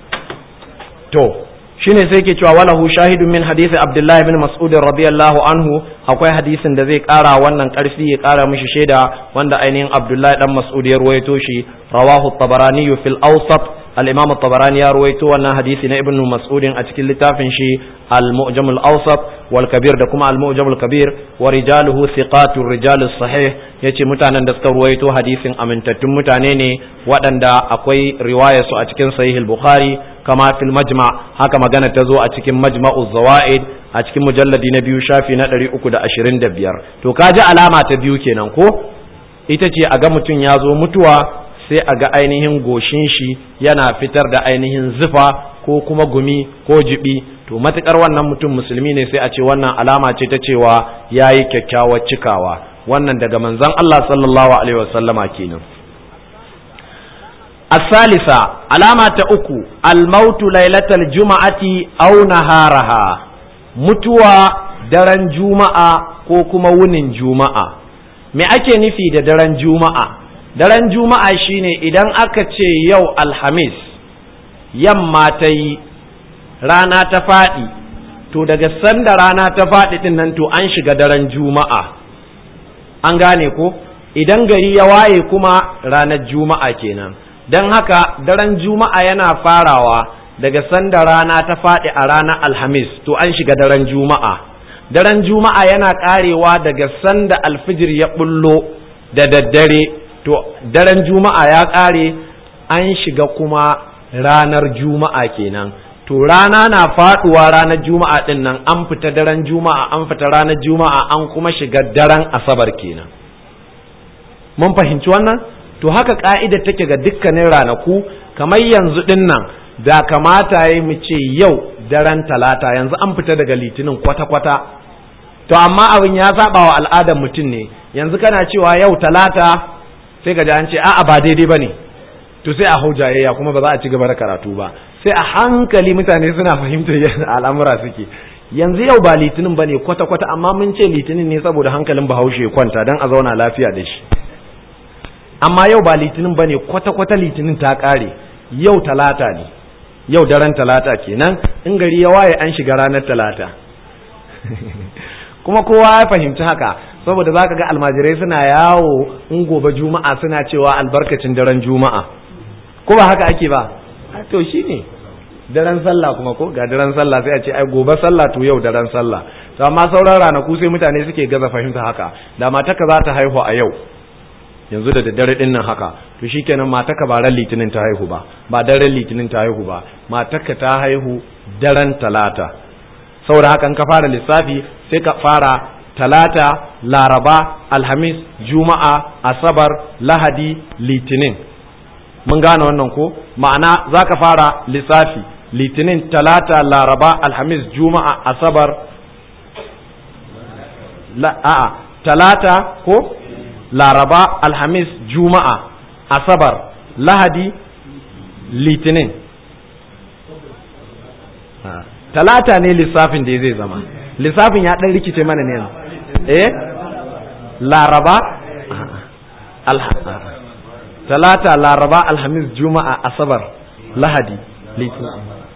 [SPEAKER 1] to shine sai ke cewa walahu shahidun min hadisi abdullahi bin mas'ud radiyallahu anhu akwai hadisin da zai kara wannan karfi ya kara mishi shaida wanda ainihin abdullahi dan mas'ud ya ruwaito shi rawahu tabarani fil awsat al-imam tabarani ya ruwaito wannan hadisi na ibnu mas'ud a cikin littafin shi al-mu'jam al-awsat wal kabir da kuma al-mu'jam al-kabir wa rijaluhu thiqatu rijal sahih yace mutanen da suka ruwaito hadisin amintattun mutane ne waɗanda akwai riwayar su a cikin sahih al-bukhari kama fil majma haka magana ta zo a cikin majma'u zawaid a cikin mujalladi na biyu shafi na 325 to kaji alama ta biyu kenan ko ita ce a ga mutum ya zo mutuwa sai a ga ainihin goshin shi yana fitar da ainihin zufa ko kuma gumi ko jibi to matukar wannan mutum musulmi ne sai a ce wannan alama ce ta cewa yayi kyakkyawar cikawa wannan daga manzon Allah sallallahu alaihi wasallama kenan الثالثة علامة أكو الموت ليلة الجمعة أو نهارها متوى درن جمعة كوكما ونن جمعة me ake nufi da daren juma'a daren juma'a shine idan aka ce yau alhamis yamma ta yi rana ta faɗi to daga sanda rana ta faɗi ɗin nan to an shiga daren juma'a an gane ko idan gari ya waye kuma ranar juma'a kenan don haka daren juma'a yana farawa daga sanda rana ta faɗi a ranar alhamis to an shiga daren juma'a daren juma'a yana ƙarewa daga sanda alfijir ya bullo da daddare to daren juma'a ya ƙare an shiga kuma ranar juma'a kenan to rana na faɗuwa ranar juma'a ɗin nan an fita daren juma'a an fita ranar juma'a an kuma shiga daren asabar kenan mun fahimci wannan to haka ka'ida take ga dukkanin ranaku kamar yanzu din nan da kamata ya mu ce yau daren talata yanzu an fita daga litinin kwata-kwata to amma abin ya saba wa al'adar mutum ne yanzu kana cewa yau talata sai ka ji an ce a'a ba daidai ba ne to sai a hau jayayya kuma ba za a ci gaba da karatu ba sai a hankali mutane suna fahimtar yadda al'amura suke yanzu yau ba litinin ba ne kwata-kwata amma mun ce litinin ne saboda hankalin bahaushe kwanta don a zauna lafiya da shi amma yau ba litinin ba ne kwata-kwata litinin ta ƙare yau talata ne yau daren talata kenan in gari ya waye an shiga ranar talata kuma kowa ya fahimci haka saboda za ka ga almajirai suna yawo in gobe juma'a suna cewa albarkacin daren juma'a ko ba haka ake ba to shi ne daren sallah kuma ko ga daren sallah sai a ce ai gobe sallah to yau daren sallah to amma sauran ranaku sai mutane suke gaza fahimta haka da mataka za ta haihu a yau yanzu da daddare din nan haka to shikenan mataka ba ran litinin ta haihu ba ba daren litinin ta haihu ba mataka ta haihu daren talata saboda haka ka fara lissafi sai ka fara talata laraba alhamis juma'a asabar lahadi litinin mun gane wannan ko ma'ana za ka fara lissafi litinin talata laraba alhamis juma'a asabar a'a talata ko laraba alhamis juma'a asabar lahadi litinin talata ne lissafin da zai zama lissafin ya ɗan rikice mana ne eh laraba talata laraba alhamis juma'a asabar lahadi litinin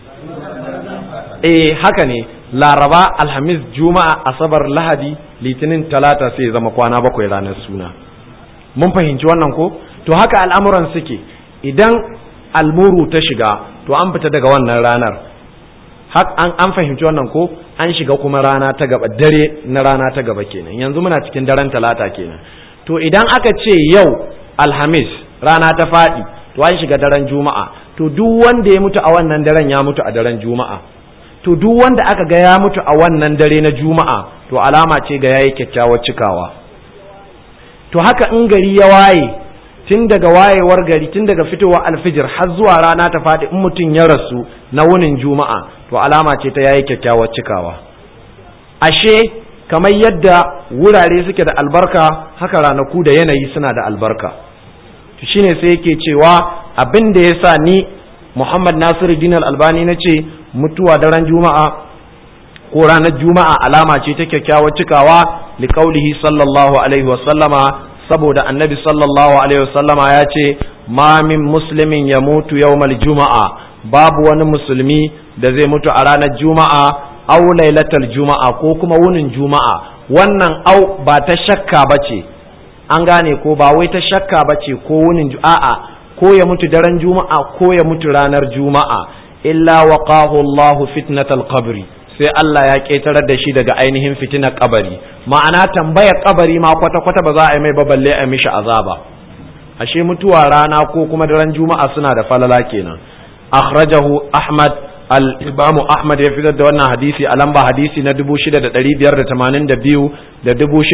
[SPEAKER 1] eh haka ne laraba alhamis juma'a asabar lahadi litinin talata sai zama kwana bakwai ranar suna mun fahimci wannan ko to haka al'amuran suke idan almuru ta shiga to an fita daga wannan ranar an, an fahimci wannan ko an shiga kuma rana ta gaba dare na rana ta gaba kenan yanzu muna cikin daren talata kenan to idan aka ce yau alhamis rana ta faɗi to an shiga daren juma'a to duk wanda ya mutu a wannan daren ya mutu a daren juma'a to duk wanda aka ga ya mutu a wannan dare na juma'a to alama ce ga yayi kyakkyawar cikawa to haka in gari ya waye tun daga wayewar gari tun daga fitowar alfijir har zuwa rana ta faɗi in mutum ya rasu na wunin juma'a to alama ce ta yayi kyakkyawar cikawa ashe kamar yadda wurare suke da albarka haka ranaku da yanayi suna da albarka to shine sai yake cewa abin da ya sa ni Muhammad Nasiru Dinar Albani na ce mutuwa daren Juma'a ko ranar Juma'a alama ce ta kyakkyawar cikawa liƙaulihi sallallahu alaihi wasallama saboda annabi sallallahu alaihi wasallama ya ce ma min muslimin ya mutu yawmal juma'a babu wani musulmi da zai mutu a ranar Juma'a au lailatal Juma'a ko kuma wunin Juma'a wannan au ba ta shakka bace an gane ko ba wai ta shakka bace ko wunin a'a ko ya mutu daren juma'a ko ya mutu ranar juma'a illa waqahu Allahu fitnatal qabri sai Allah ya ƙetarar da shi daga ainihin fitinar kabari ma'ana tambaya kabari ma kwata kwata ba za a yi mai ba balle a mishi azaba ashe mutuwa rana ko kuma daren juma'a suna da falala kenan akhrajahu ahmad al-imamu ahmad ya fitar da wannan hadisi a lamba hadisi na 6582 da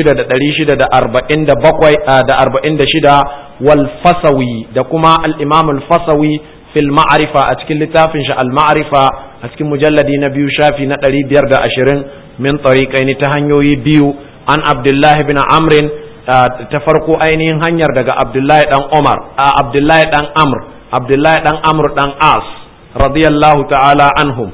[SPEAKER 1] 6647 da 46 wal fasawi da kuma al-imam al-fasawi fil ma'rifa a cikin littafin shi al-ma'rifa a cikin mujalladi na biyu shafi na 520 min tariqaini ta hanyoyi biyu an abdullah ibn amr ta farko ainihin hanyar daga abdullahi dan umar abdullahi dan amr abdullahi dan amr dan as radiyallahu ta'ala anhum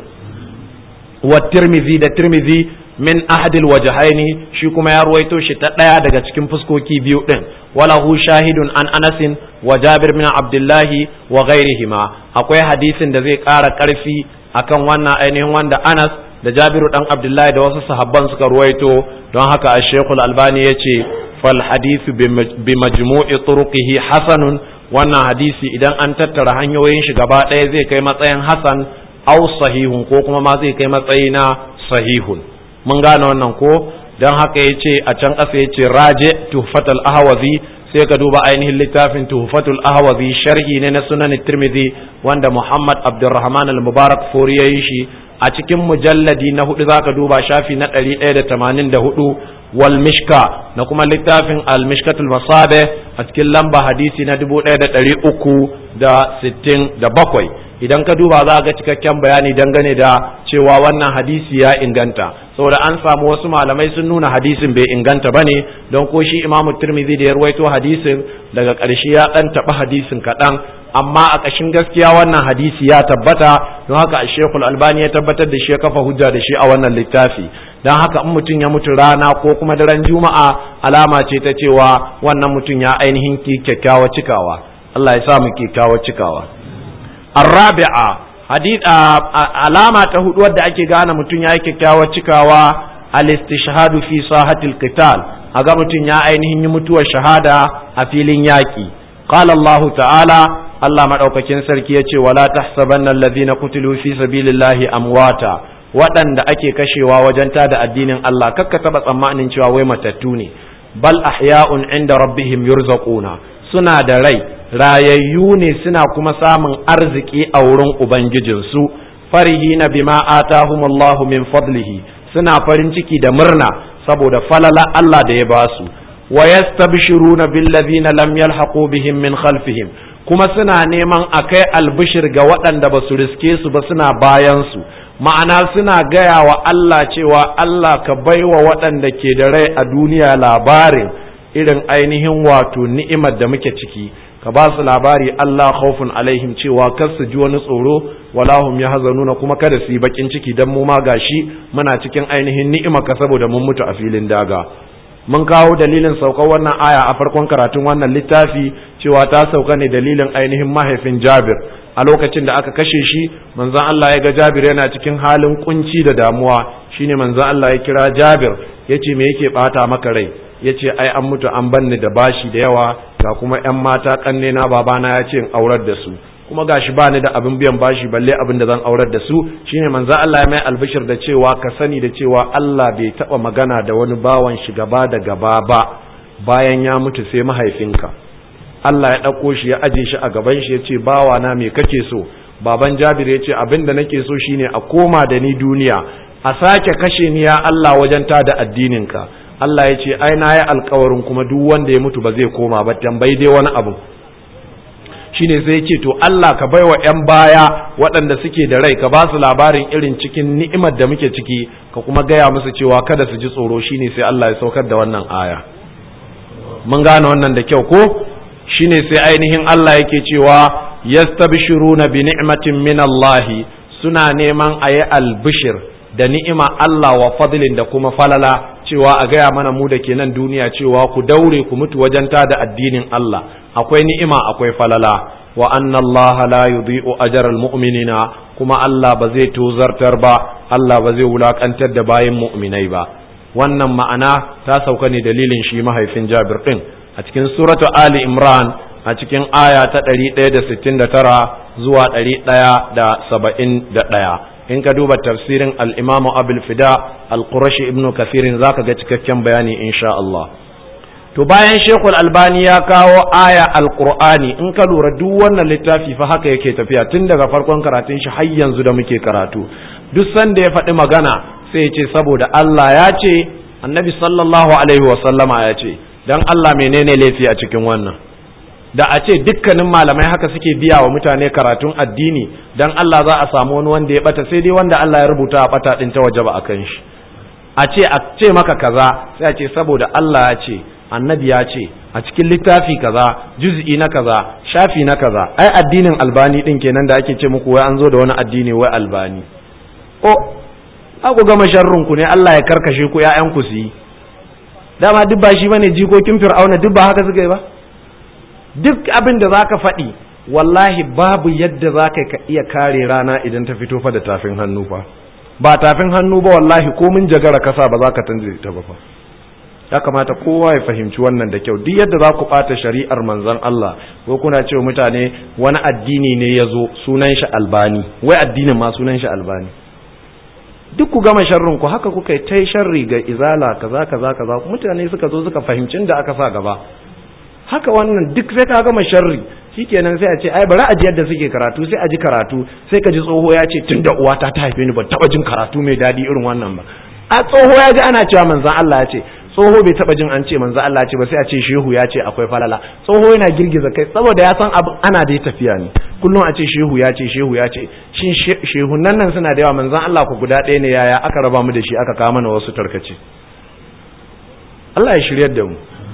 [SPEAKER 1] wa tirmidhi da tirmidhi min ahadil wajhaini shi kuma ya ruwaito shi ta daya daga cikin fuskoki biyu din walahu shahidun an anasin wa jabir bin abdullahi wa ghairihima akwai hadisin da zai ƙara ƙarfi akan wannan ainihin wanda anas da jabiru dan abdullahi da wasu sahabban suka ruwaito don haka a shekul albani ya ce fal hadisu bi majmu'i turuqihi hasanun wannan hadisi idan an tattara hanyoyin shi gaba ɗaya zai kai matsayin hasan au sahihun ko kuma ma zai kai matsayi na sahihun mun gane wannan ko don haka ya ce a can ƙasa ya ce raje tuhfatul ahwazi sai ka duba ainihin littafin tuhfatul ahwazi sharhi ne na sunan tirmidhi wanda muhammad abdurrahman al-mubarak fori ya yi shi a cikin mujalladi na hudu zaka duba shafi na ɗari ɗaya da tamanin da hudu wal mishka na kuma littafin al mishkatul masabe a cikin lamba hadisi na dubu ɗaya da ɗari uku da sittin da bakwai idan ka duba za ga cikakken bayani dangane da cewa wannan hadisi ya inganta saboda an samu wasu malamai sun nuna hadisin bai inganta bane don ko shi imamu tirmidhi da ya ruwaito hadisin daga ƙarshe ya ɗan taɓa hadisin kaɗan amma a ƙashin gaskiya wannan hadisi ya tabbata don haka a shekul albani ya tabbatar da shi ya kafa hujja da shi a wannan littafi don haka in mutum ya mutu rana ko kuma daren juma'a alama ce ta cewa wannan mutum ya ainihin ki kyakkyawa cikawa Allah ya sa mu kyakkyawa cikawa الرابعة حديث علامة تهود ود أكي غانا متن يا كيكاوا تشكاوا الاستشهاد في ساحة القتال أغا متن يا أينه يمتو الشهادة أفيلين ياكي قال الله تعالى الله مدوكاكين سركي يتي ولا تحسبن الذين قتلوا في سبيل الله أمواتا waɗanda ake kashewa wajen tada addinin Allah kakka taɓa tsammanin cewa wai matattu ne bal ahya'un inda rabbihim yurzaquna suna da rai rayayyu ne suna kuma samun arziki a wurin Ubangijinsu, farihi na bima atahumullahu min fadlihi suna farin ciki da murna saboda falala Allah da ya ba su, wa yastabshiruna billazina lam yalhaqu bihim min khalfihim kuma suna neman a kai albishir ga waɗanda ba su riske su ba suna bayan su ma'ana suna gaya wa Allah cewa Allah ka baiwa waɗanda ke da rai a duniya labarin irin ainihin wato ni'imar da muke ciki ka ba su labari Allah khawfun alaihim cewa kar su ji wani tsoro wala hum yahzanuna kuma kada su yi bakin ciki dan mu ma gashi muna cikin ainihin ni'ima ka saboda mun mutu a filin daga mun kawo dalilin saukar wannan aya a farkon karatun wannan littafi cewa ta sauka ne dalilin ainihin mahaifin Jabir a lokacin da aka kashe shi manzon Allah ya ga Jabir yana cikin halin kunci da damuwa shine manzon Allah ya kira Jabir yace me yake bata maka rai yace ai an mutu an banni da bashi da yawa ga kuma ƴan mata kanne na babana ya ce in aurar da su kuma gashi ba ni da abin biyan bashi balle abin da zan aurar da su shine manzo Allah ya mai albishir da cewa ka sani da cewa Allah bai taba magana da wani bawan shi gaba da gaba ba bayan ya mutu sai mahaifinka Allah ya ɗauko shi ya aje shi a gaban shi ya ce bawa na me kake so baban Jabir ya ce abin da nake so shine a koma da ni duniya a sake kashe ni ya Allah wajen ta da addininka Allah ya ce ai na yi alkawarin kuma duk wanda ya mutu ba zai koma ba tambayi dai wani abu shine sai ya ce to Allah ka baiwa yan baya waɗanda suke da rai ka ba su labarin irin cikin ni'imar da muke ciki ka kuma gaya musu cewa kada su ji tsoro shine sai Allah ya saukar da wannan aya mun gane wannan da kyau ko shine sai ainihin Allah yake cewa yastabshiruna bi ni'matin min Allah suna neman ayi albishir da ni'ima Allah wa fadlin da kuma falala cewa a gaya mana mu da ke nan duniya cewa ku daure ku mutu wajen da addinin Allah akwai ni'ima akwai falala wa anna Allah la yudhi'u ajral mu'minina kuma Allah ba zai tozartar ba Allah ba zai wulakantar da bayin mu'minai ba wannan ma'ana ta sauka ne dalilin shi mahaifin Jabir din a cikin suratu Ali Imran a cikin aya ta 169 zuwa 171 in ka duba tafsirin al-Imam Abul Fida al-Qurashi ibn Kathirin zaka ga cikakken bayani insha Allah to bayan Sheikhul Albani ya kawo aya al-Qur'ani in ka lura duk wannan littafi fa haka yake tafiya tun daga farkon karatun shi har yanzu da muke karatu duk sanda ya faɗi magana sai ya ce saboda Allah ya ce annabi sallallahu alaihi wa sallama ya ce dan Allah menene laifi a cikin wannan da a ce dukkanin malamai haka suke biya wa mutane karatun addini dan Allah za a samu wani wanda ya bata sai dai wanda Allah ya rubuta a bata din ta waje ba akan shi a ce a ce maka kaza sai a ce saboda Allah ya ce annabi ya ce a cikin littafi kaza juz'i na kaza shafi na kaza ai addinin albani din kenan da ake ce muku wai an zo da wani addini wai albani o ku gama sharrun ku ne Allah ya karkashe ku ƴaƴan ku su yi dama duk ba shi bane jikokin fir'auna duk ba haka suka yi ba duk abin da zaka faɗi wallahi babu yadda zaka ka iya kare rana idan ta fito fa da tafin hannu fa ba tafin hannu ba wallahi ko mun jagara kasa ba za ka tanje ta ba fa ya kamata kowa ya fahimci wannan da kyau duk yadda za ku ɓata shari'ar manzon Allah ko kuna cewa mutane wani addini ne ya zo sunan shi albani wai addinin ma sunan shi albani duk ku gama sharrin ku haka kuka yi tai sharri ga izala kaza kaza kaza mutane suka zo suka fahimci da aka sa gaba haka wannan duk sai ka gama sharri shikenan sai a ce ai bari a ji yadda suke karatu sai a ji karatu sai ka ji tsoho ya ce tunda uwata ta haife ni ban taba jin karatu mai dadi irin wannan ba a tsoho ya ji ana cewa manzon Allah ya ce tsoho bai taba jin an ce manzon Allah ya ce ba sai a ce shehu ya ce akwai falala tsoho yana girgiza kai saboda ya san abu ana da tafiya ne kullum a ce shehu ya ce shehu ya ce shin shehunan nan suna da yawa manzon Allah ku guda ɗaya ne yaya aka raba mu da shi aka kawo mana wasu tarkace Allah ya shiryar da mu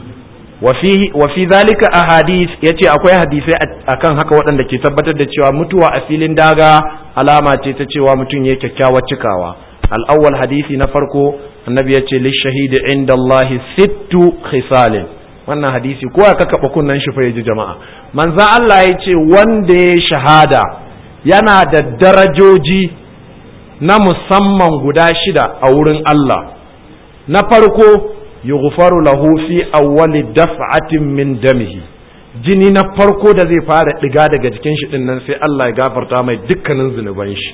[SPEAKER 1] wa fi zalika ahadith yace akwai hadisai akan haka waɗanda ke tabbatar da cewa mutuwa a filin daga alama ce ta cewa mutum ya kyakkyawar cikawa al-awwal hadisi na farko annabi yace lishahidi inda Allah sittu khisalin wannan hadisi kowa ka kaba kunnan shi fa yaji jama'a manzon Allah yace wanda ya shahada yana da darajoji na musamman guda shida a wurin Allah na farko yughfaru lahu fi awwali daf'atin min damihi jini na farko da zai fara diga daga jikin shi dinnan sai Allah ya gafarta mai dukkanin zunuban shi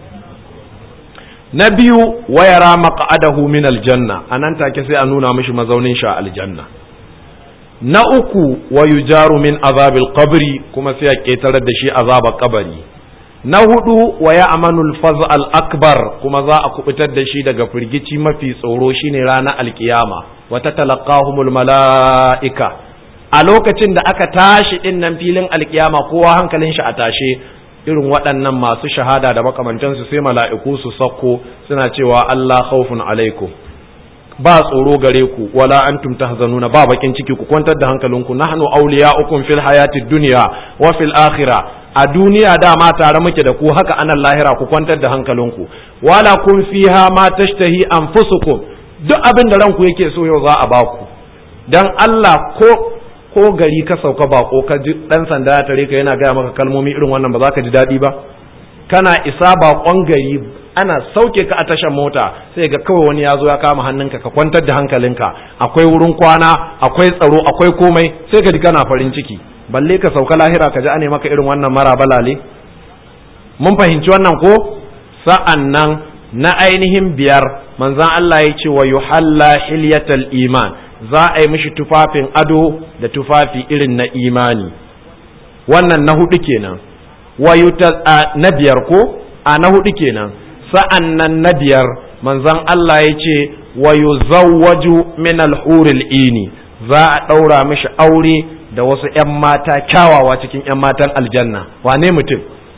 [SPEAKER 1] na biyu wayara maq'adahu min aljanna anan take sai a nuna mishi mazaunin shi a aljanna na uku wa yujaru min azabil qabri kuma sai a ketarar da shi azabar kabari na hudu wa ya amanul faz al akbar kuma za a kubutar da shi daga firgici mafi tsoro shine ranar alkiyama wa tatalaqahumul malaika a lokacin da aka tashi din nan filin alkiyama kowa hankalin shi a tashe irin waɗannan masu shahada da makamantansu sai mala'iku su sakko suna cewa Allah khawfun alaikum ba tsoro gare ku wala antum tahzanuna ba bakin ciki ku kwantar da hankalinku nahnu awliya'ukum fil hayati dunya wa fil akhirah a duniya dama tare muke da ku haka anan lahira ku kwantar da hankalinku wala kun fiha ma tashtahi anfusukum duk abin da ranku yake so yau za a baku dan Allah ko ko gari ka sauka bako ka ji dan sanda ya tare ka yana gaya maka kalmomi irin wannan ba za ka ji daɗi ba kana isa bakon gari ana sauke ka a tashar mota sai ga kawai wani ya zo ya kama hannunka ka kwantar da hankalinka akwai wurin kwana akwai tsaro akwai komai sai ka ji kana farin ciki balle ka sauka lahira ka ji ane maka irin wannan mara balale mun fahimci wannan ko sa'an nan na ainihin biyar manzan Allah ya ce wa yuhalla hilyatal iman za a yi mishi tufafin ado da tufafi irin na imani wannan na hudu kenan wa na biyar ko a na hudu kenan sa'an nan na biyar manzan Allah ya ce wa yuzawwaju min al-huril ini za a ɗaura mishi aure da wasu ‘yan mata kyawawa cikin ‘yan matan aljanna wane mutum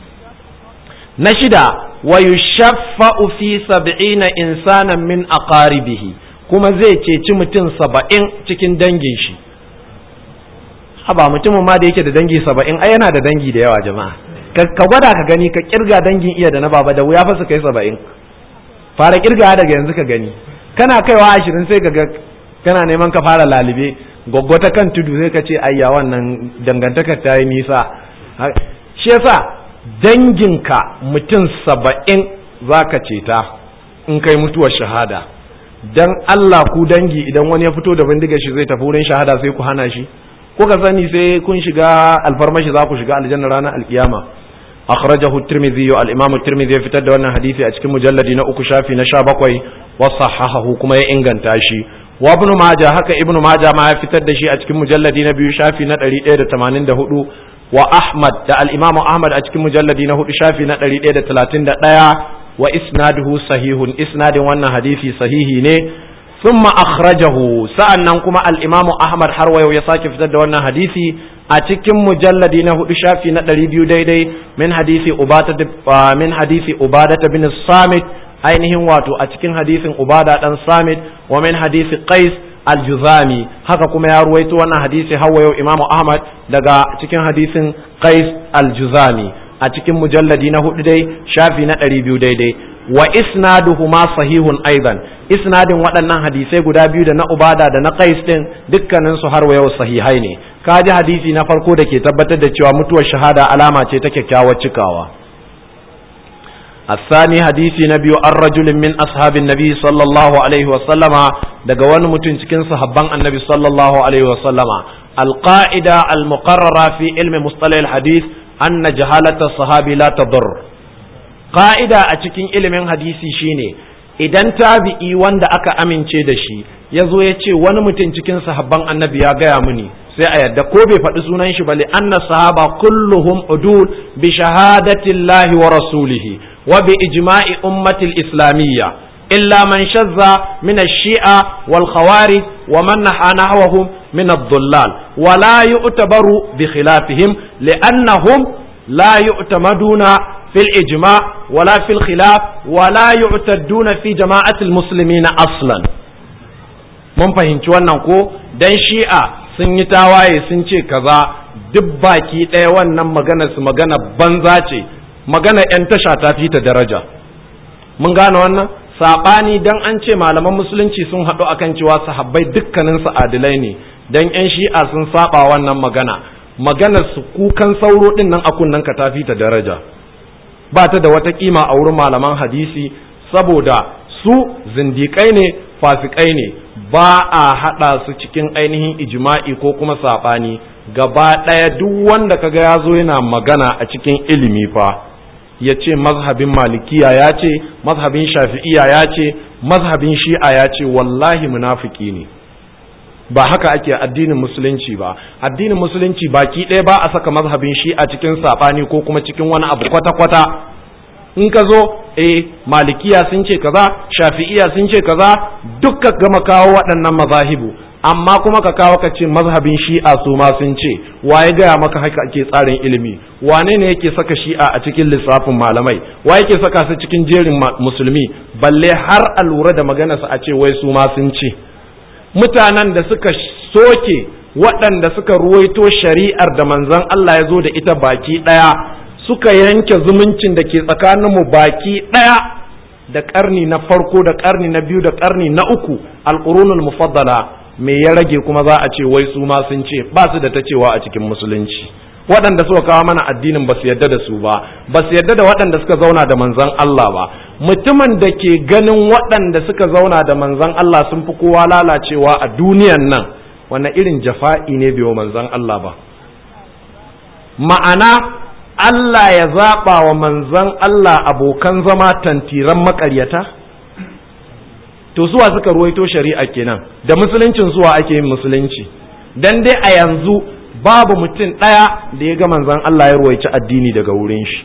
[SPEAKER 1] na shida wa yushaffa'u fi sab'ina insanan min aqaribihi kuma zai ceci mutum saba'in cikin dangin shi haba mutumin ma da yake da dangi saba'in ai yana da dangi da yawa jama'a ka gwada ka gani ka kirga dangin iya da na baba da wuya fa su kai saba'in fara kirga daga yanzu ka gani kana kaiwa ashirin sai ka ga kana neman ka fara lalibe gwaggwa ta kan tudu sai ka ce ayya wannan dangantakar ta yi nisa shi yasa danginka mutum saba'in za ka ceta in kai mutuwar shahada dan Allah ku dangi idan wani ya fito da bindigar shi zai tafi wurin shahada sai ku hana shi kuka sani sai kun shiga alfarmashi za ku shiga aljanna ranar alkiyama akhrajahu at-tirmidhi al-imam at-tirmidhi ya fitar da wannan hadisi a cikin mujalladi na uku shafi na 17 wa sahahahu kuma ya inganta shi wa ibn majah haka ibn majah ma ya fitar da shi a cikin mujalladi na biyu shafi na 184 wa ahmad da al-imam ahmad a cikin mujalladi na hudu shafi na 131 wa isnaduhu sahihun isnadin wannan hadisi sahihi ne ثم أخرجه sa'annan kuma الإمام أحمد حروي يساك في تد وانا حديثي أتكم مجلد نهو شافي نتري بيو ديدي من حديث أبادة من حديث أبادة بن الصامت ainihin wato a cikin hadisin ubada dan samit wa min hadisi qais al-juzami haka kuma ya ruwaito wannan hadisi hawa yau imamu ahmad daga cikin hadisin qais al-juzami a cikin mujalladi na hudu dai shafi na ɗari biyu daidai wa isnaduhuma sahihun aidan isnadin waɗannan hadisai guda biyu da na ubada da na qais din dukkanin su har yau sahihai ne ka ji hadisi na farko da ke tabbatar da cewa mutuwar shahada alama ce ta kyakkyawar cikawa الثاني حديث نبي الرجل من أصحاب النبي صلى الله عليه وسلم دقوان متنسكين صحبان النبي صلى الله عليه وسلم القاعدة المقررة في علم مصطلح الحديث أن جهالة الصحابي لا تضر قاعدة أتكين علم حديثي شيني idan tabi'i wanda aka amince da shi ya zo ya ce wani mutum cikin sahabban annabi ya gaya mini sai a yadda ko bai faɗi sunan shi bale anna sahaba kulluhum udul bi shahadatillahi wa rasulihi wa bi ijma'i ummatil islamiyya illa man shazza min ash-shi'a wal khawarij wa man naha nahwahum min ad-dhullal wa la yu'tabaru bi khilafihim li'annahum la yu'tamaduna في الإجماع ولا في الخلاف ولا يعتدون في جماعة المسلمين أصلا mun fahimci wannan ko dan shi'a sun yi tawaye sun ce kaza duk baki ɗaya wannan magana su magana banza ce magana 'yan tasha ta fi ta daraja mun gane wannan saɓani dan an ce malaman musulunci sun haɗu akan cewa sahabbai dukkanin su adilai ne dan 'yan shi'a sun saba wannan magana maganar su kukan sauro ɗin nan a kunnen ka ta fi ta daraja ba ta da wata kima a wurin malaman hadisi saboda su zindiƙai ne fasikai ne ba a haɗa su cikin ainihin ijma'i ko kuma saɓani gaba ɗaya duk wanda kaga ya zo yana magana a cikin ilimi fa ya ce mazhabin malikiya ya ce mazhabin shafi'iya ya ce mazhabin shi'a ya ce wallahi munafiki ne ba haka ake addinin musulunci ba addinin musulunci baki ɗaya ba a saka mazhabin shi a cikin saɓani ko kuma cikin wani abu kwata-kwata in ka zo eh malikiya sun ce kaza shafi'iya sun ce kaza dukka gama kawo waɗannan mazahibu amma kuma ka kawo ka ce mazhabin shi'a su ma sun ce waye gaya maka haka ake tsarin ilimi wane ne yake saka shi'a a cikin lissafin malamai wa yake saka su cikin jerin musulmi balle har a lura da maganarsa a ce wai su ma sun ce mutanen da suka soke waɗanda suka ruwaito shari'ar da manzon Allah ya zo da ita baki ɗaya suka yanke zumuncin da ke tsakaninmu baki ɗaya da ƙarni na farko da ƙarni na biyu da ƙarni na uku alƙurunul mufaddala me ya rage kuma za a ce wai su ma sun ce ba su da ta cewa a cikin musulunci waɗanda suka kawo mana addinin ba su yarda da su ba ba su yarda da waɗanda suka zauna da manzon Allah ba mutumin da ke ganin waɗanda suka zauna da manzon Allah sun fi kowa lalacewa a duniyan nan wannan irin jafa'i ne biyo manzon Allah ba ma'ana Allah ya zaɓa wa manzon Allah abokan zama tantiran maƙaryata to suwa suka ruwaito shari'a kenan da musuluncin suwa ake yin musulunci dan dai a yanzu babu mutum ɗaya da ya ga manzon Allah ya ruwaici addini daga wurin shi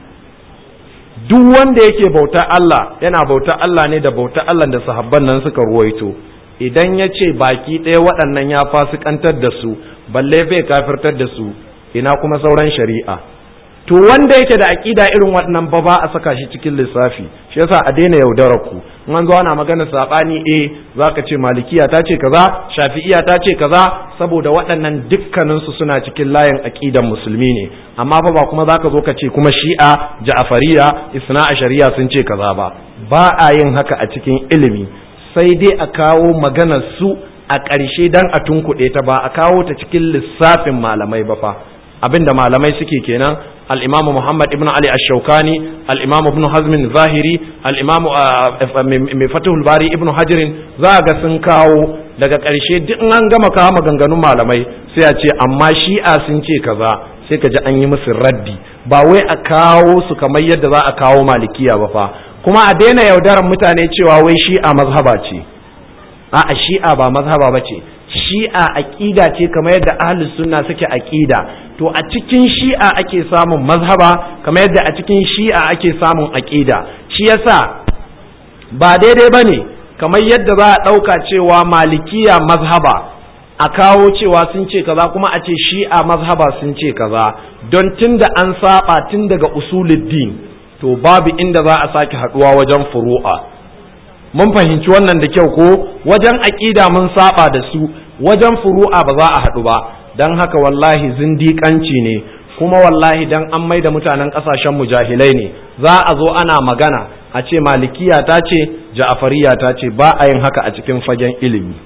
[SPEAKER 1] duk wanda yake bauta Allah yana bauta Allah ne da bauta Allah da sahabban nan suka ruwaito idan ya ce baki ɗaya waɗannan ya fasikantar da su balle bai kafirtar da su ina kuma sauran shari'a to wanda yake da aƙida irin waɗannan ba ba a saka shi cikin lissafi shi yasa a daina yaudarar ku in an zo ana magana sabani eh zaka ce malikiya ta ce kaza shafi'iya ta ce kaza saboda waɗannan dukkanin su suna cikin layin aƙidan musulmi ne amma fa ba kuma zaka zo ka ce kuma shi'a ja'fariya isna shari'a sun ce kaza ba ba a yin haka a cikin ilimi sai dai a kawo maganar su a ƙarshe dan a tunkuɗe ta ba a kawo ta cikin lissafin malamai ba fa abinda malamai suke kenan al-imamu Muhammad ibn Ali ash-Shawkani al-imamu ibn Hazm zahiri al-imamu mai Fathul Bari ibn Hajar za ga sun kawo daga ƙarshe duk an gama kawo maganganun malamai sai a ce amma shi'a sun ce kaza sai ka ji an yi musu raddi ba wai a kawo su kamar yadda za a kawo malikiya ba fa kuma a daina yaudaran mutane cewa wai shi'a mazhaba ce a'a shi'a ba mazhaba ba ce shi'a aqida ce kamar yadda ahlus sunna suke aqida to a cikin shi'a ake samun mazhaba kamar yadda a cikin shi'a ake samun aqida shi yasa ba daidai bane kamar yadda za a ɗauka cewa malikiya mazhaba a kawo cewa sun ce kaza kuma a ce shi'a mazhaba sun ce kaza don tunda an saba tun daga usuluddin to babu inda za a sake haduwa wajen furu'a mun fahimci wannan da kyau ko wajen aƙida mun saba da su wajen furu'a ba za a haɗu ba don haka wallahi zindiƙanci ne kuma wallahi dan an mai da mutanen ƙasashen mujahilai ne za a zo ana magana a ce malikiya ta ce ja'afariya ta ce ba a yin haka a cikin fagen ilimi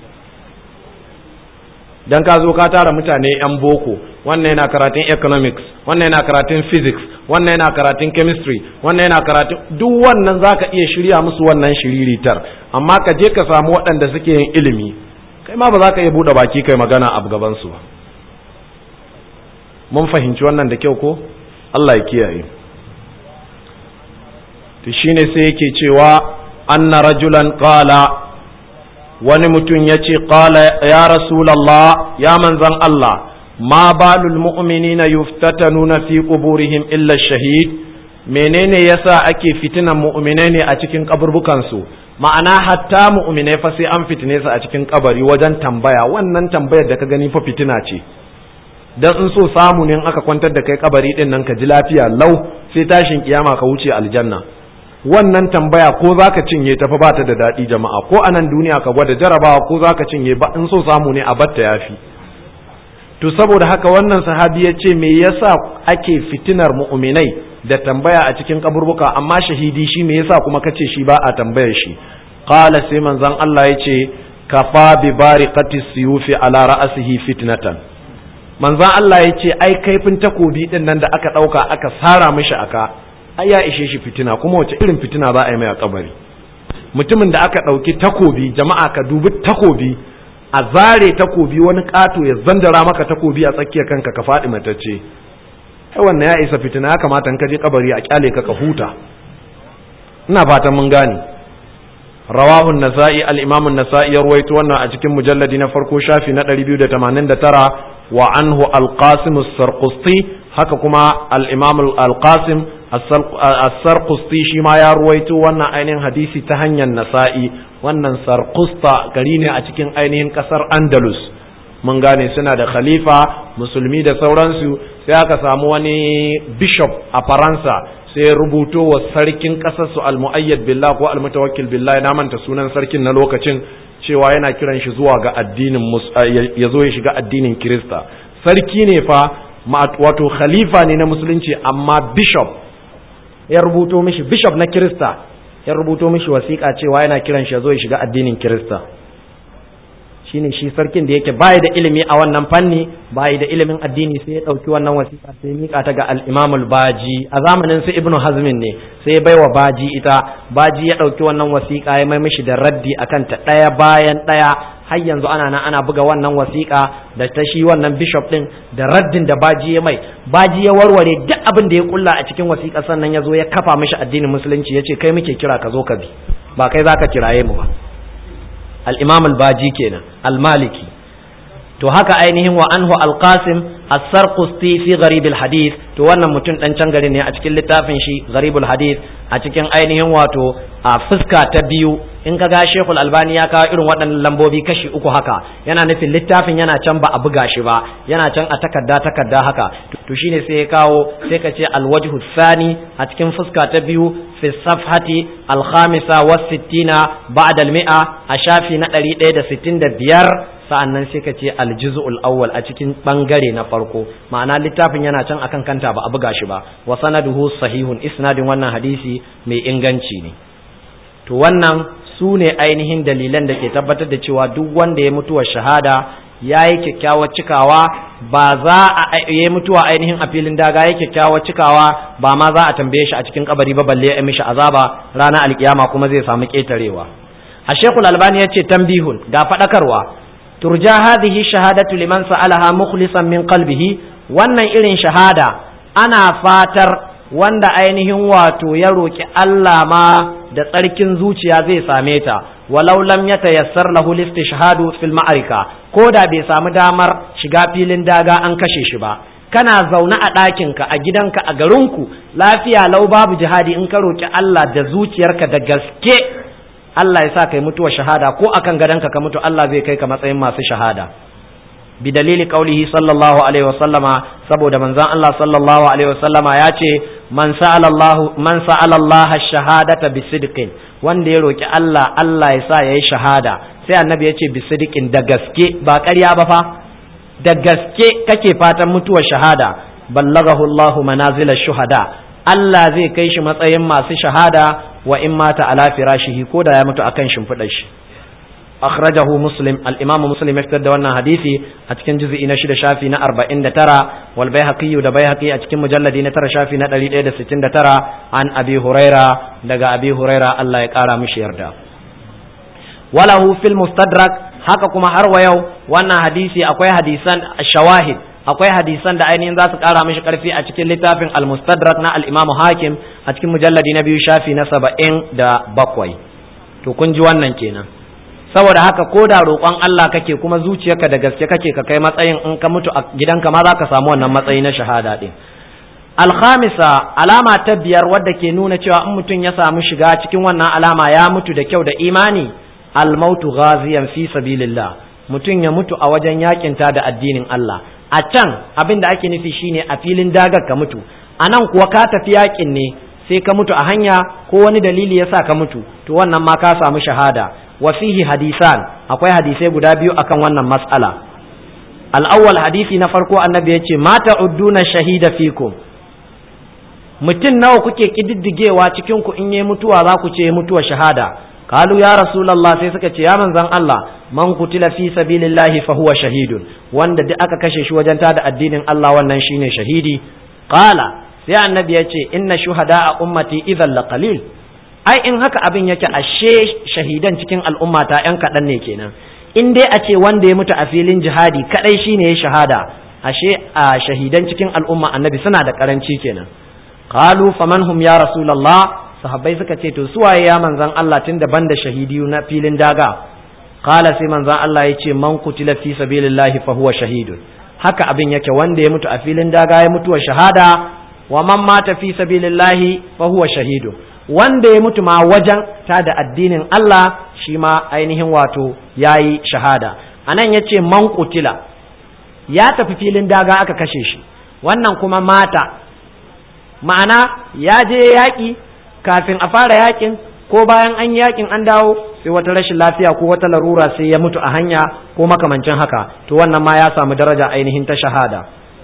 [SPEAKER 1] dan ka zo ka tara mutane yan boko wannan yana karatun economics wannan yana karatun physics wannan yana karatun chemistry wannan yana karatun duk wannan zaka iya shirya musu wannan shiriritar amma ka je ka samu waɗanda suke yin ilimi kai ma ba za ka iya buɗe baki kai magana a gaban su ba mun fahimci wannan da kyau ko Allah ya kiyaye to shine sai yake cewa anna rajulan qala wani mutum ya ce qala ya rasulallah ya manzan Allah ma balul mu'minina yuftatanuna fi quburihim illa shahid menene yasa ake fitinan mu'minai ne a cikin kaburbukan su ma'ana hatta mu'minai fa sai an fitine su a cikin kabari wajen tambaya wannan tambayar da ka gani fa fitina ce dan in so samu ne in aka kwantar da kai kabari din nan ka ji lafiya lau sai tashin kiyama ka wuce aljanna wannan tambaya ko zaka cinye ta fa ba ta da daɗi jama'a ko a nan duniya ka gwada jarabawa ko zaka cinye ba in so samu ne a batta yafi to saboda haka wannan sahabi ya ce me yasa ake fitinar mu'minai da tambaya a cikin kaburbuka amma shahidi shi me yasa kuma kace shi ba a tambayar shi qala sai manzon Allah ya ce kafa bi bariqati siyufi ala ra'sihi fitnatan manzon Allah ya ce ai kaifin takobi din nan da aka dauka aka sara mishi aka ai ya ishe shi fitina kuma wace irin fitina za a yi mai a kabari mutumin da aka ɗauki takobi jama'a ka dubi takobi a zare takobi wani ƙato ya zandara maka takobi a tsakiyar kanka ka faɗi matacce ai wannan ya isa fitina ya kamata in ka je kabari a kyale ka ka huta ina fatan mun gane rawahu nasa'i al-imam an-nasa'i ya ruwaito wannan a cikin mujalladi na farko shafi na 289 wa anhu al-qasim as-sarqusti haka kuma al-imam al-qasim as-sarqusti shi ma ya ruwaito wannan ainihin hadisi ta hanyar nasa'i wannan sarkusta gari ne a cikin ainihin kasar andalus mun gane suna da khalifa musulmi da sauransu sai aka samu wani bishop a faransa sai ya rubuto wa sarkin kasar su al-mu'ayyad billah ko al-mutawakkil billah na manta sunan sarkin na lokacin cewa yana kiran shi zuwa ga addinin ya zo ya shiga addinin kirista sarki ne fa wato khalifa ne na musulunci amma bishop ya rubuto mishi bishop na kirista ya rubuto mishi wasiƙa cewa yana kiran shi ya zo ya shiga addinin kirista shine shi sarkin da yake bayi da ilimi a wannan fanni bayi da ilimin addini sai ya ɗauki wannan wasiƙa sai mika ta ga al-Imam al-Baji a zamanin su Ibn Hazmin ne sai ya baiwa Baji ita Baji ya ɗauki wannan wasiƙa ya mai mishi da raddi akan ta ɗaya bayan ɗaya har yanzu ana nan ana buga wannan wasiƙa da ta shi wannan bishop din da raddin da Baji ya mai Baji ya warware duk abin da ya kulla a cikin wasiƙa sannan ya zo ya kafa mishi addinin musulunci ya ce kai muke kira ka zo ka bi ba kai zaka kiraye mu ba al-imam al-baji kenan al-maliki to haka ainihin wa anhu al-qasim as-sarqusti fi gharib al-hadith to wannan mutum dan can gari ne a cikin littafin shi gharib al-hadith a cikin ainihin wato a fuska ta biyu in ka ga Sheikhul Albani ya kawo irin waɗannan lambobi kashi uku haka yana nufin littafin yana can ba a buga shi ba yana can a takarda takarda haka to shine sai ya kawo sai ka ce al-wajhu thani a cikin fuska ta biyu fi safhati al-khamisa wa sittina ba'da al-mi'a a shafi na 165 sa'annan sai ka ce aljuz'ul awwal a cikin bangare na farko ma'ana littafin yana can akan kanta ba a buga shi ba wa sanaduhu sahihun isnadin wannan hadisi mai inganci ne to wannan su ne ainihin dalilan da ke tabbatar da cewa duk wanda ya mutuwa shahada ya yi kyakkyawar cikawa ba za a yi mutuwa ainihin a filin daga ya kyakkyawar cikawa ba ma za a tambaye shi a cikin kabari ba balle ya mishi azaba ranar alkiyama kuma zai samu ketarewa a shekul albani ya ce tambihun ga faɗakarwa turja hadhihi shahadatu liman sa'alaha mukhlisan min qalbihi wannan irin shahada ana fatar wanda ainihin wato ya roki Allah ma da tsarkin zuciya zai same ta walau lam yatayassar lahu listishhadu fil ma'arika ko da bai samu damar shiga filin daga an kashe shi ba kana zaune a ɗakinka a gidanka a garinku lafiya lau babu jihadi in ka roki Allah da zuciyarka da gaske Allah ya sa kai mutuwa shahada ko akan gadonka ka mutu Allah zai kai ka matsayin masu shahada bi dalili qaulihi sallallahu alaihi wasallama saboda manzon Allah sallallahu alaihi wasallama ya ce man sa'ala Allah man sa'ala Allah shahadata bi sidqin wanda ya roki Allah Allah ya sa yayi shahada sai annabi ya ce bi sidqin da gaske ba ƙarya ba fa da gaske kake fatan mutuwar shahada ballagahu Allah manazila shuhada Allah zai kai shi matsayin masu shahada wa in mata ala firashihi ko da ya mutu akan shimfiɗar shi akhrajahu muslim al-imamu muslim ya fitar da wannan hadisi a cikin juz'i na shida shafi na 49 wal baihaqi da baihaqi a cikin mujalladi na tara shafi na 169 an abi huraira daga abi huraira Allah ya kara mishi yarda walahu fil mustadrak haka kuma har wa yau wannan hadisi akwai hadisan shawahid akwai hadisan da ainihin za su kara mishi karfi a cikin littafin al-mustadrak na al-imamu hakim a cikin mujalladi na biyu shafi na saba'in da bakwai to kun ji wannan kenan saboda haka ko da roƙon Allah kake kuma zuciyarka da gaske kake ka kai matsayin in ka mutu a gidanka ma za ka samu wannan matsayi na shahada din alhamisa alama ta biyar wadda ke nuna cewa in mutum ya samu shiga cikin wannan alama ya mutu da kyau da imani almautu ghaziyan fi sabilillah mutum ya mutu a wajen yakinta da addinin Allah a can abin da ake nufi shine a filin dagar ka mutu a nan kuwa ka tafi yakin ne sai ka mutu a hanya ko wani dalili ya sa ka mutu to wannan ma ka samu shahada wa fihi hadisan akwai hadisai guda biyu akan wannan mas'ala al-awwal hadisi na farko annabi yace mata udduna shahida fikum mutum nawa kuke kididdigewa cikin ku in yayi mutuwa za ku ce mutuwa shahada qalu ya rasulullah sai suka ce ya manzon Allah man kutila fi sabilillahi fa huwa shahidun wanda duk aka kashe shi wajen tada addinin Allah wannan shine shahidi qala sai annabi ya ce inna shuhada a ummati idhan la qalil ai in haka abin yake ashe shahidan cikin al'ummata yan kaɗan ne kenan in dai a ce wanda ya mutu a filin jihadi kadai shine ya shahada ashe a shahidan cikin al'umma annabi suna da karanci kenan qalu faman hum ya rasulullah sahabbai suka ce to suwaye ya manzan Allah tun daban da shahidiyu na filin daga qala sai manzan Allah ya ce man kutila fi sabilillahi fa huwa shahidun haka abin yake wanda ya mutu a filin daga ya mutuwa shahada wa man mata fi sabilillahi fa huwa shahidun wanda ya mutu ma wajen ta da addinin Allah shi ma ainihin wato yayi shahada anan yace man qutila ya tafi filin daga aka kashe shi wannan kuma mata ma'ana ya je yaƙi kafin a fara yaƙin ko bayan an yaƙin an dawo sai wata rashin lafiya ko wata larura sai ya mutu a hanya ko makamancin haka to wannan ma ya samu daraja ainihin ta shahada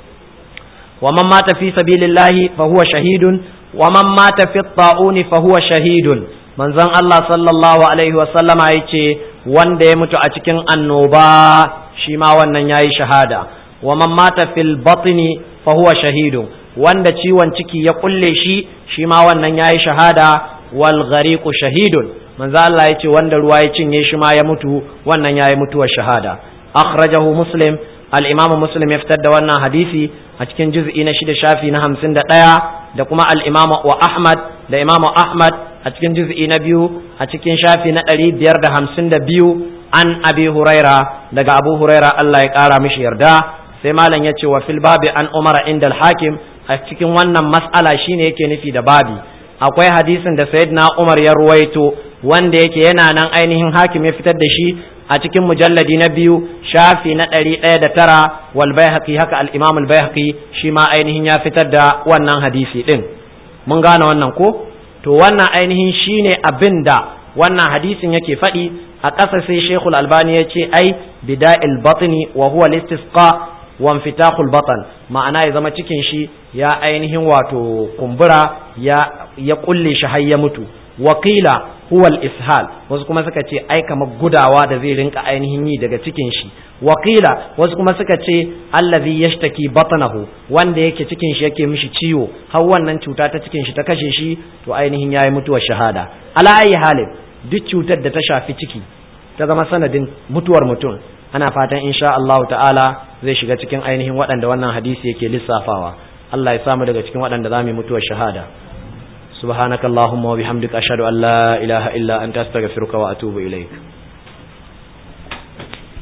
[SPEAKER 1] wa man mata fi sabilillahi fa huwa shahidun wa man mata fi ta'uni fa huwa shahidun manzon Allah sallallahu alaihi wa sallama yace wanda ya mutu a cikin annoba shi ma wannan yayi shahada wa man mata fil batni fa huwa shahidun wanda ciwon ciki ya kulle shi shi ma wannan yayi shahada wal ghariqu shahidun manzo Allah yace wanda ruwa ya cinye shi ma ya mutu wannan yayi mutuwar shahada akhrajahu muslim al-imam muslim ya fitar da wannan hadisi a cikin juz'i na shida shafi na hamsin da ɗaya da kuma al-imam wa ahmad da imam ahmad a cikin juz'i na biyu a cikin shafi na ɗari biyar da hamsin da biyu an abi huraira daga abu huraira Allah ya ƙara mishi yarda sai malam ya ce wa fil babi an umara inda al-hakim a cikin wannan mas'ala shine yake nufi da babi akwai hadisin da sayyidina Umar ya ruwaito wanda yake yana nan ainihin hakim ya fitar da shi a cikin mujalladi na biyu shafi na ɗari ɗaya da tara wal baihaqi haka al imam al baihaqi shi ma ainihin ya fitar da wannan hadisi din mun gane wannan ko to wannan ainihin shine abin da wannan hadisin yake faɗi a ƙasa sai shekul albani ya ce ai bida'il batni wa huwa listisqa wanfitahul batan ma'ana ya zama cikin shi ya ainihin wato kumbura ya ya kulle shi har ya mutu wakila huwa ishal wasu kuma suka ce ai kamar gudawa da zai rinka ainihin yi daga cikin shi wakila wasu kuma suka ce allazi yashtaki batnahu wanda yake cikin shi yake mishi ciwo har wannan cuta ta cikin shi ta kashe shi to ainihin yayi mutuwar shahada ala ayi halin duk cutar da ta shafi ciki ta zama sanadin mutuwar mutum ana fatan insha Allah ta'ala zai shiga cikin ainihin waɗanda wannan hadisi yake lissafawa Allah ya samu daga cikin waɗanda za mu mutuwar shahada subhanakallahumma wa bihamdika ashhadu an la ilaha illa anta astaghfiruka wa atubu ilaik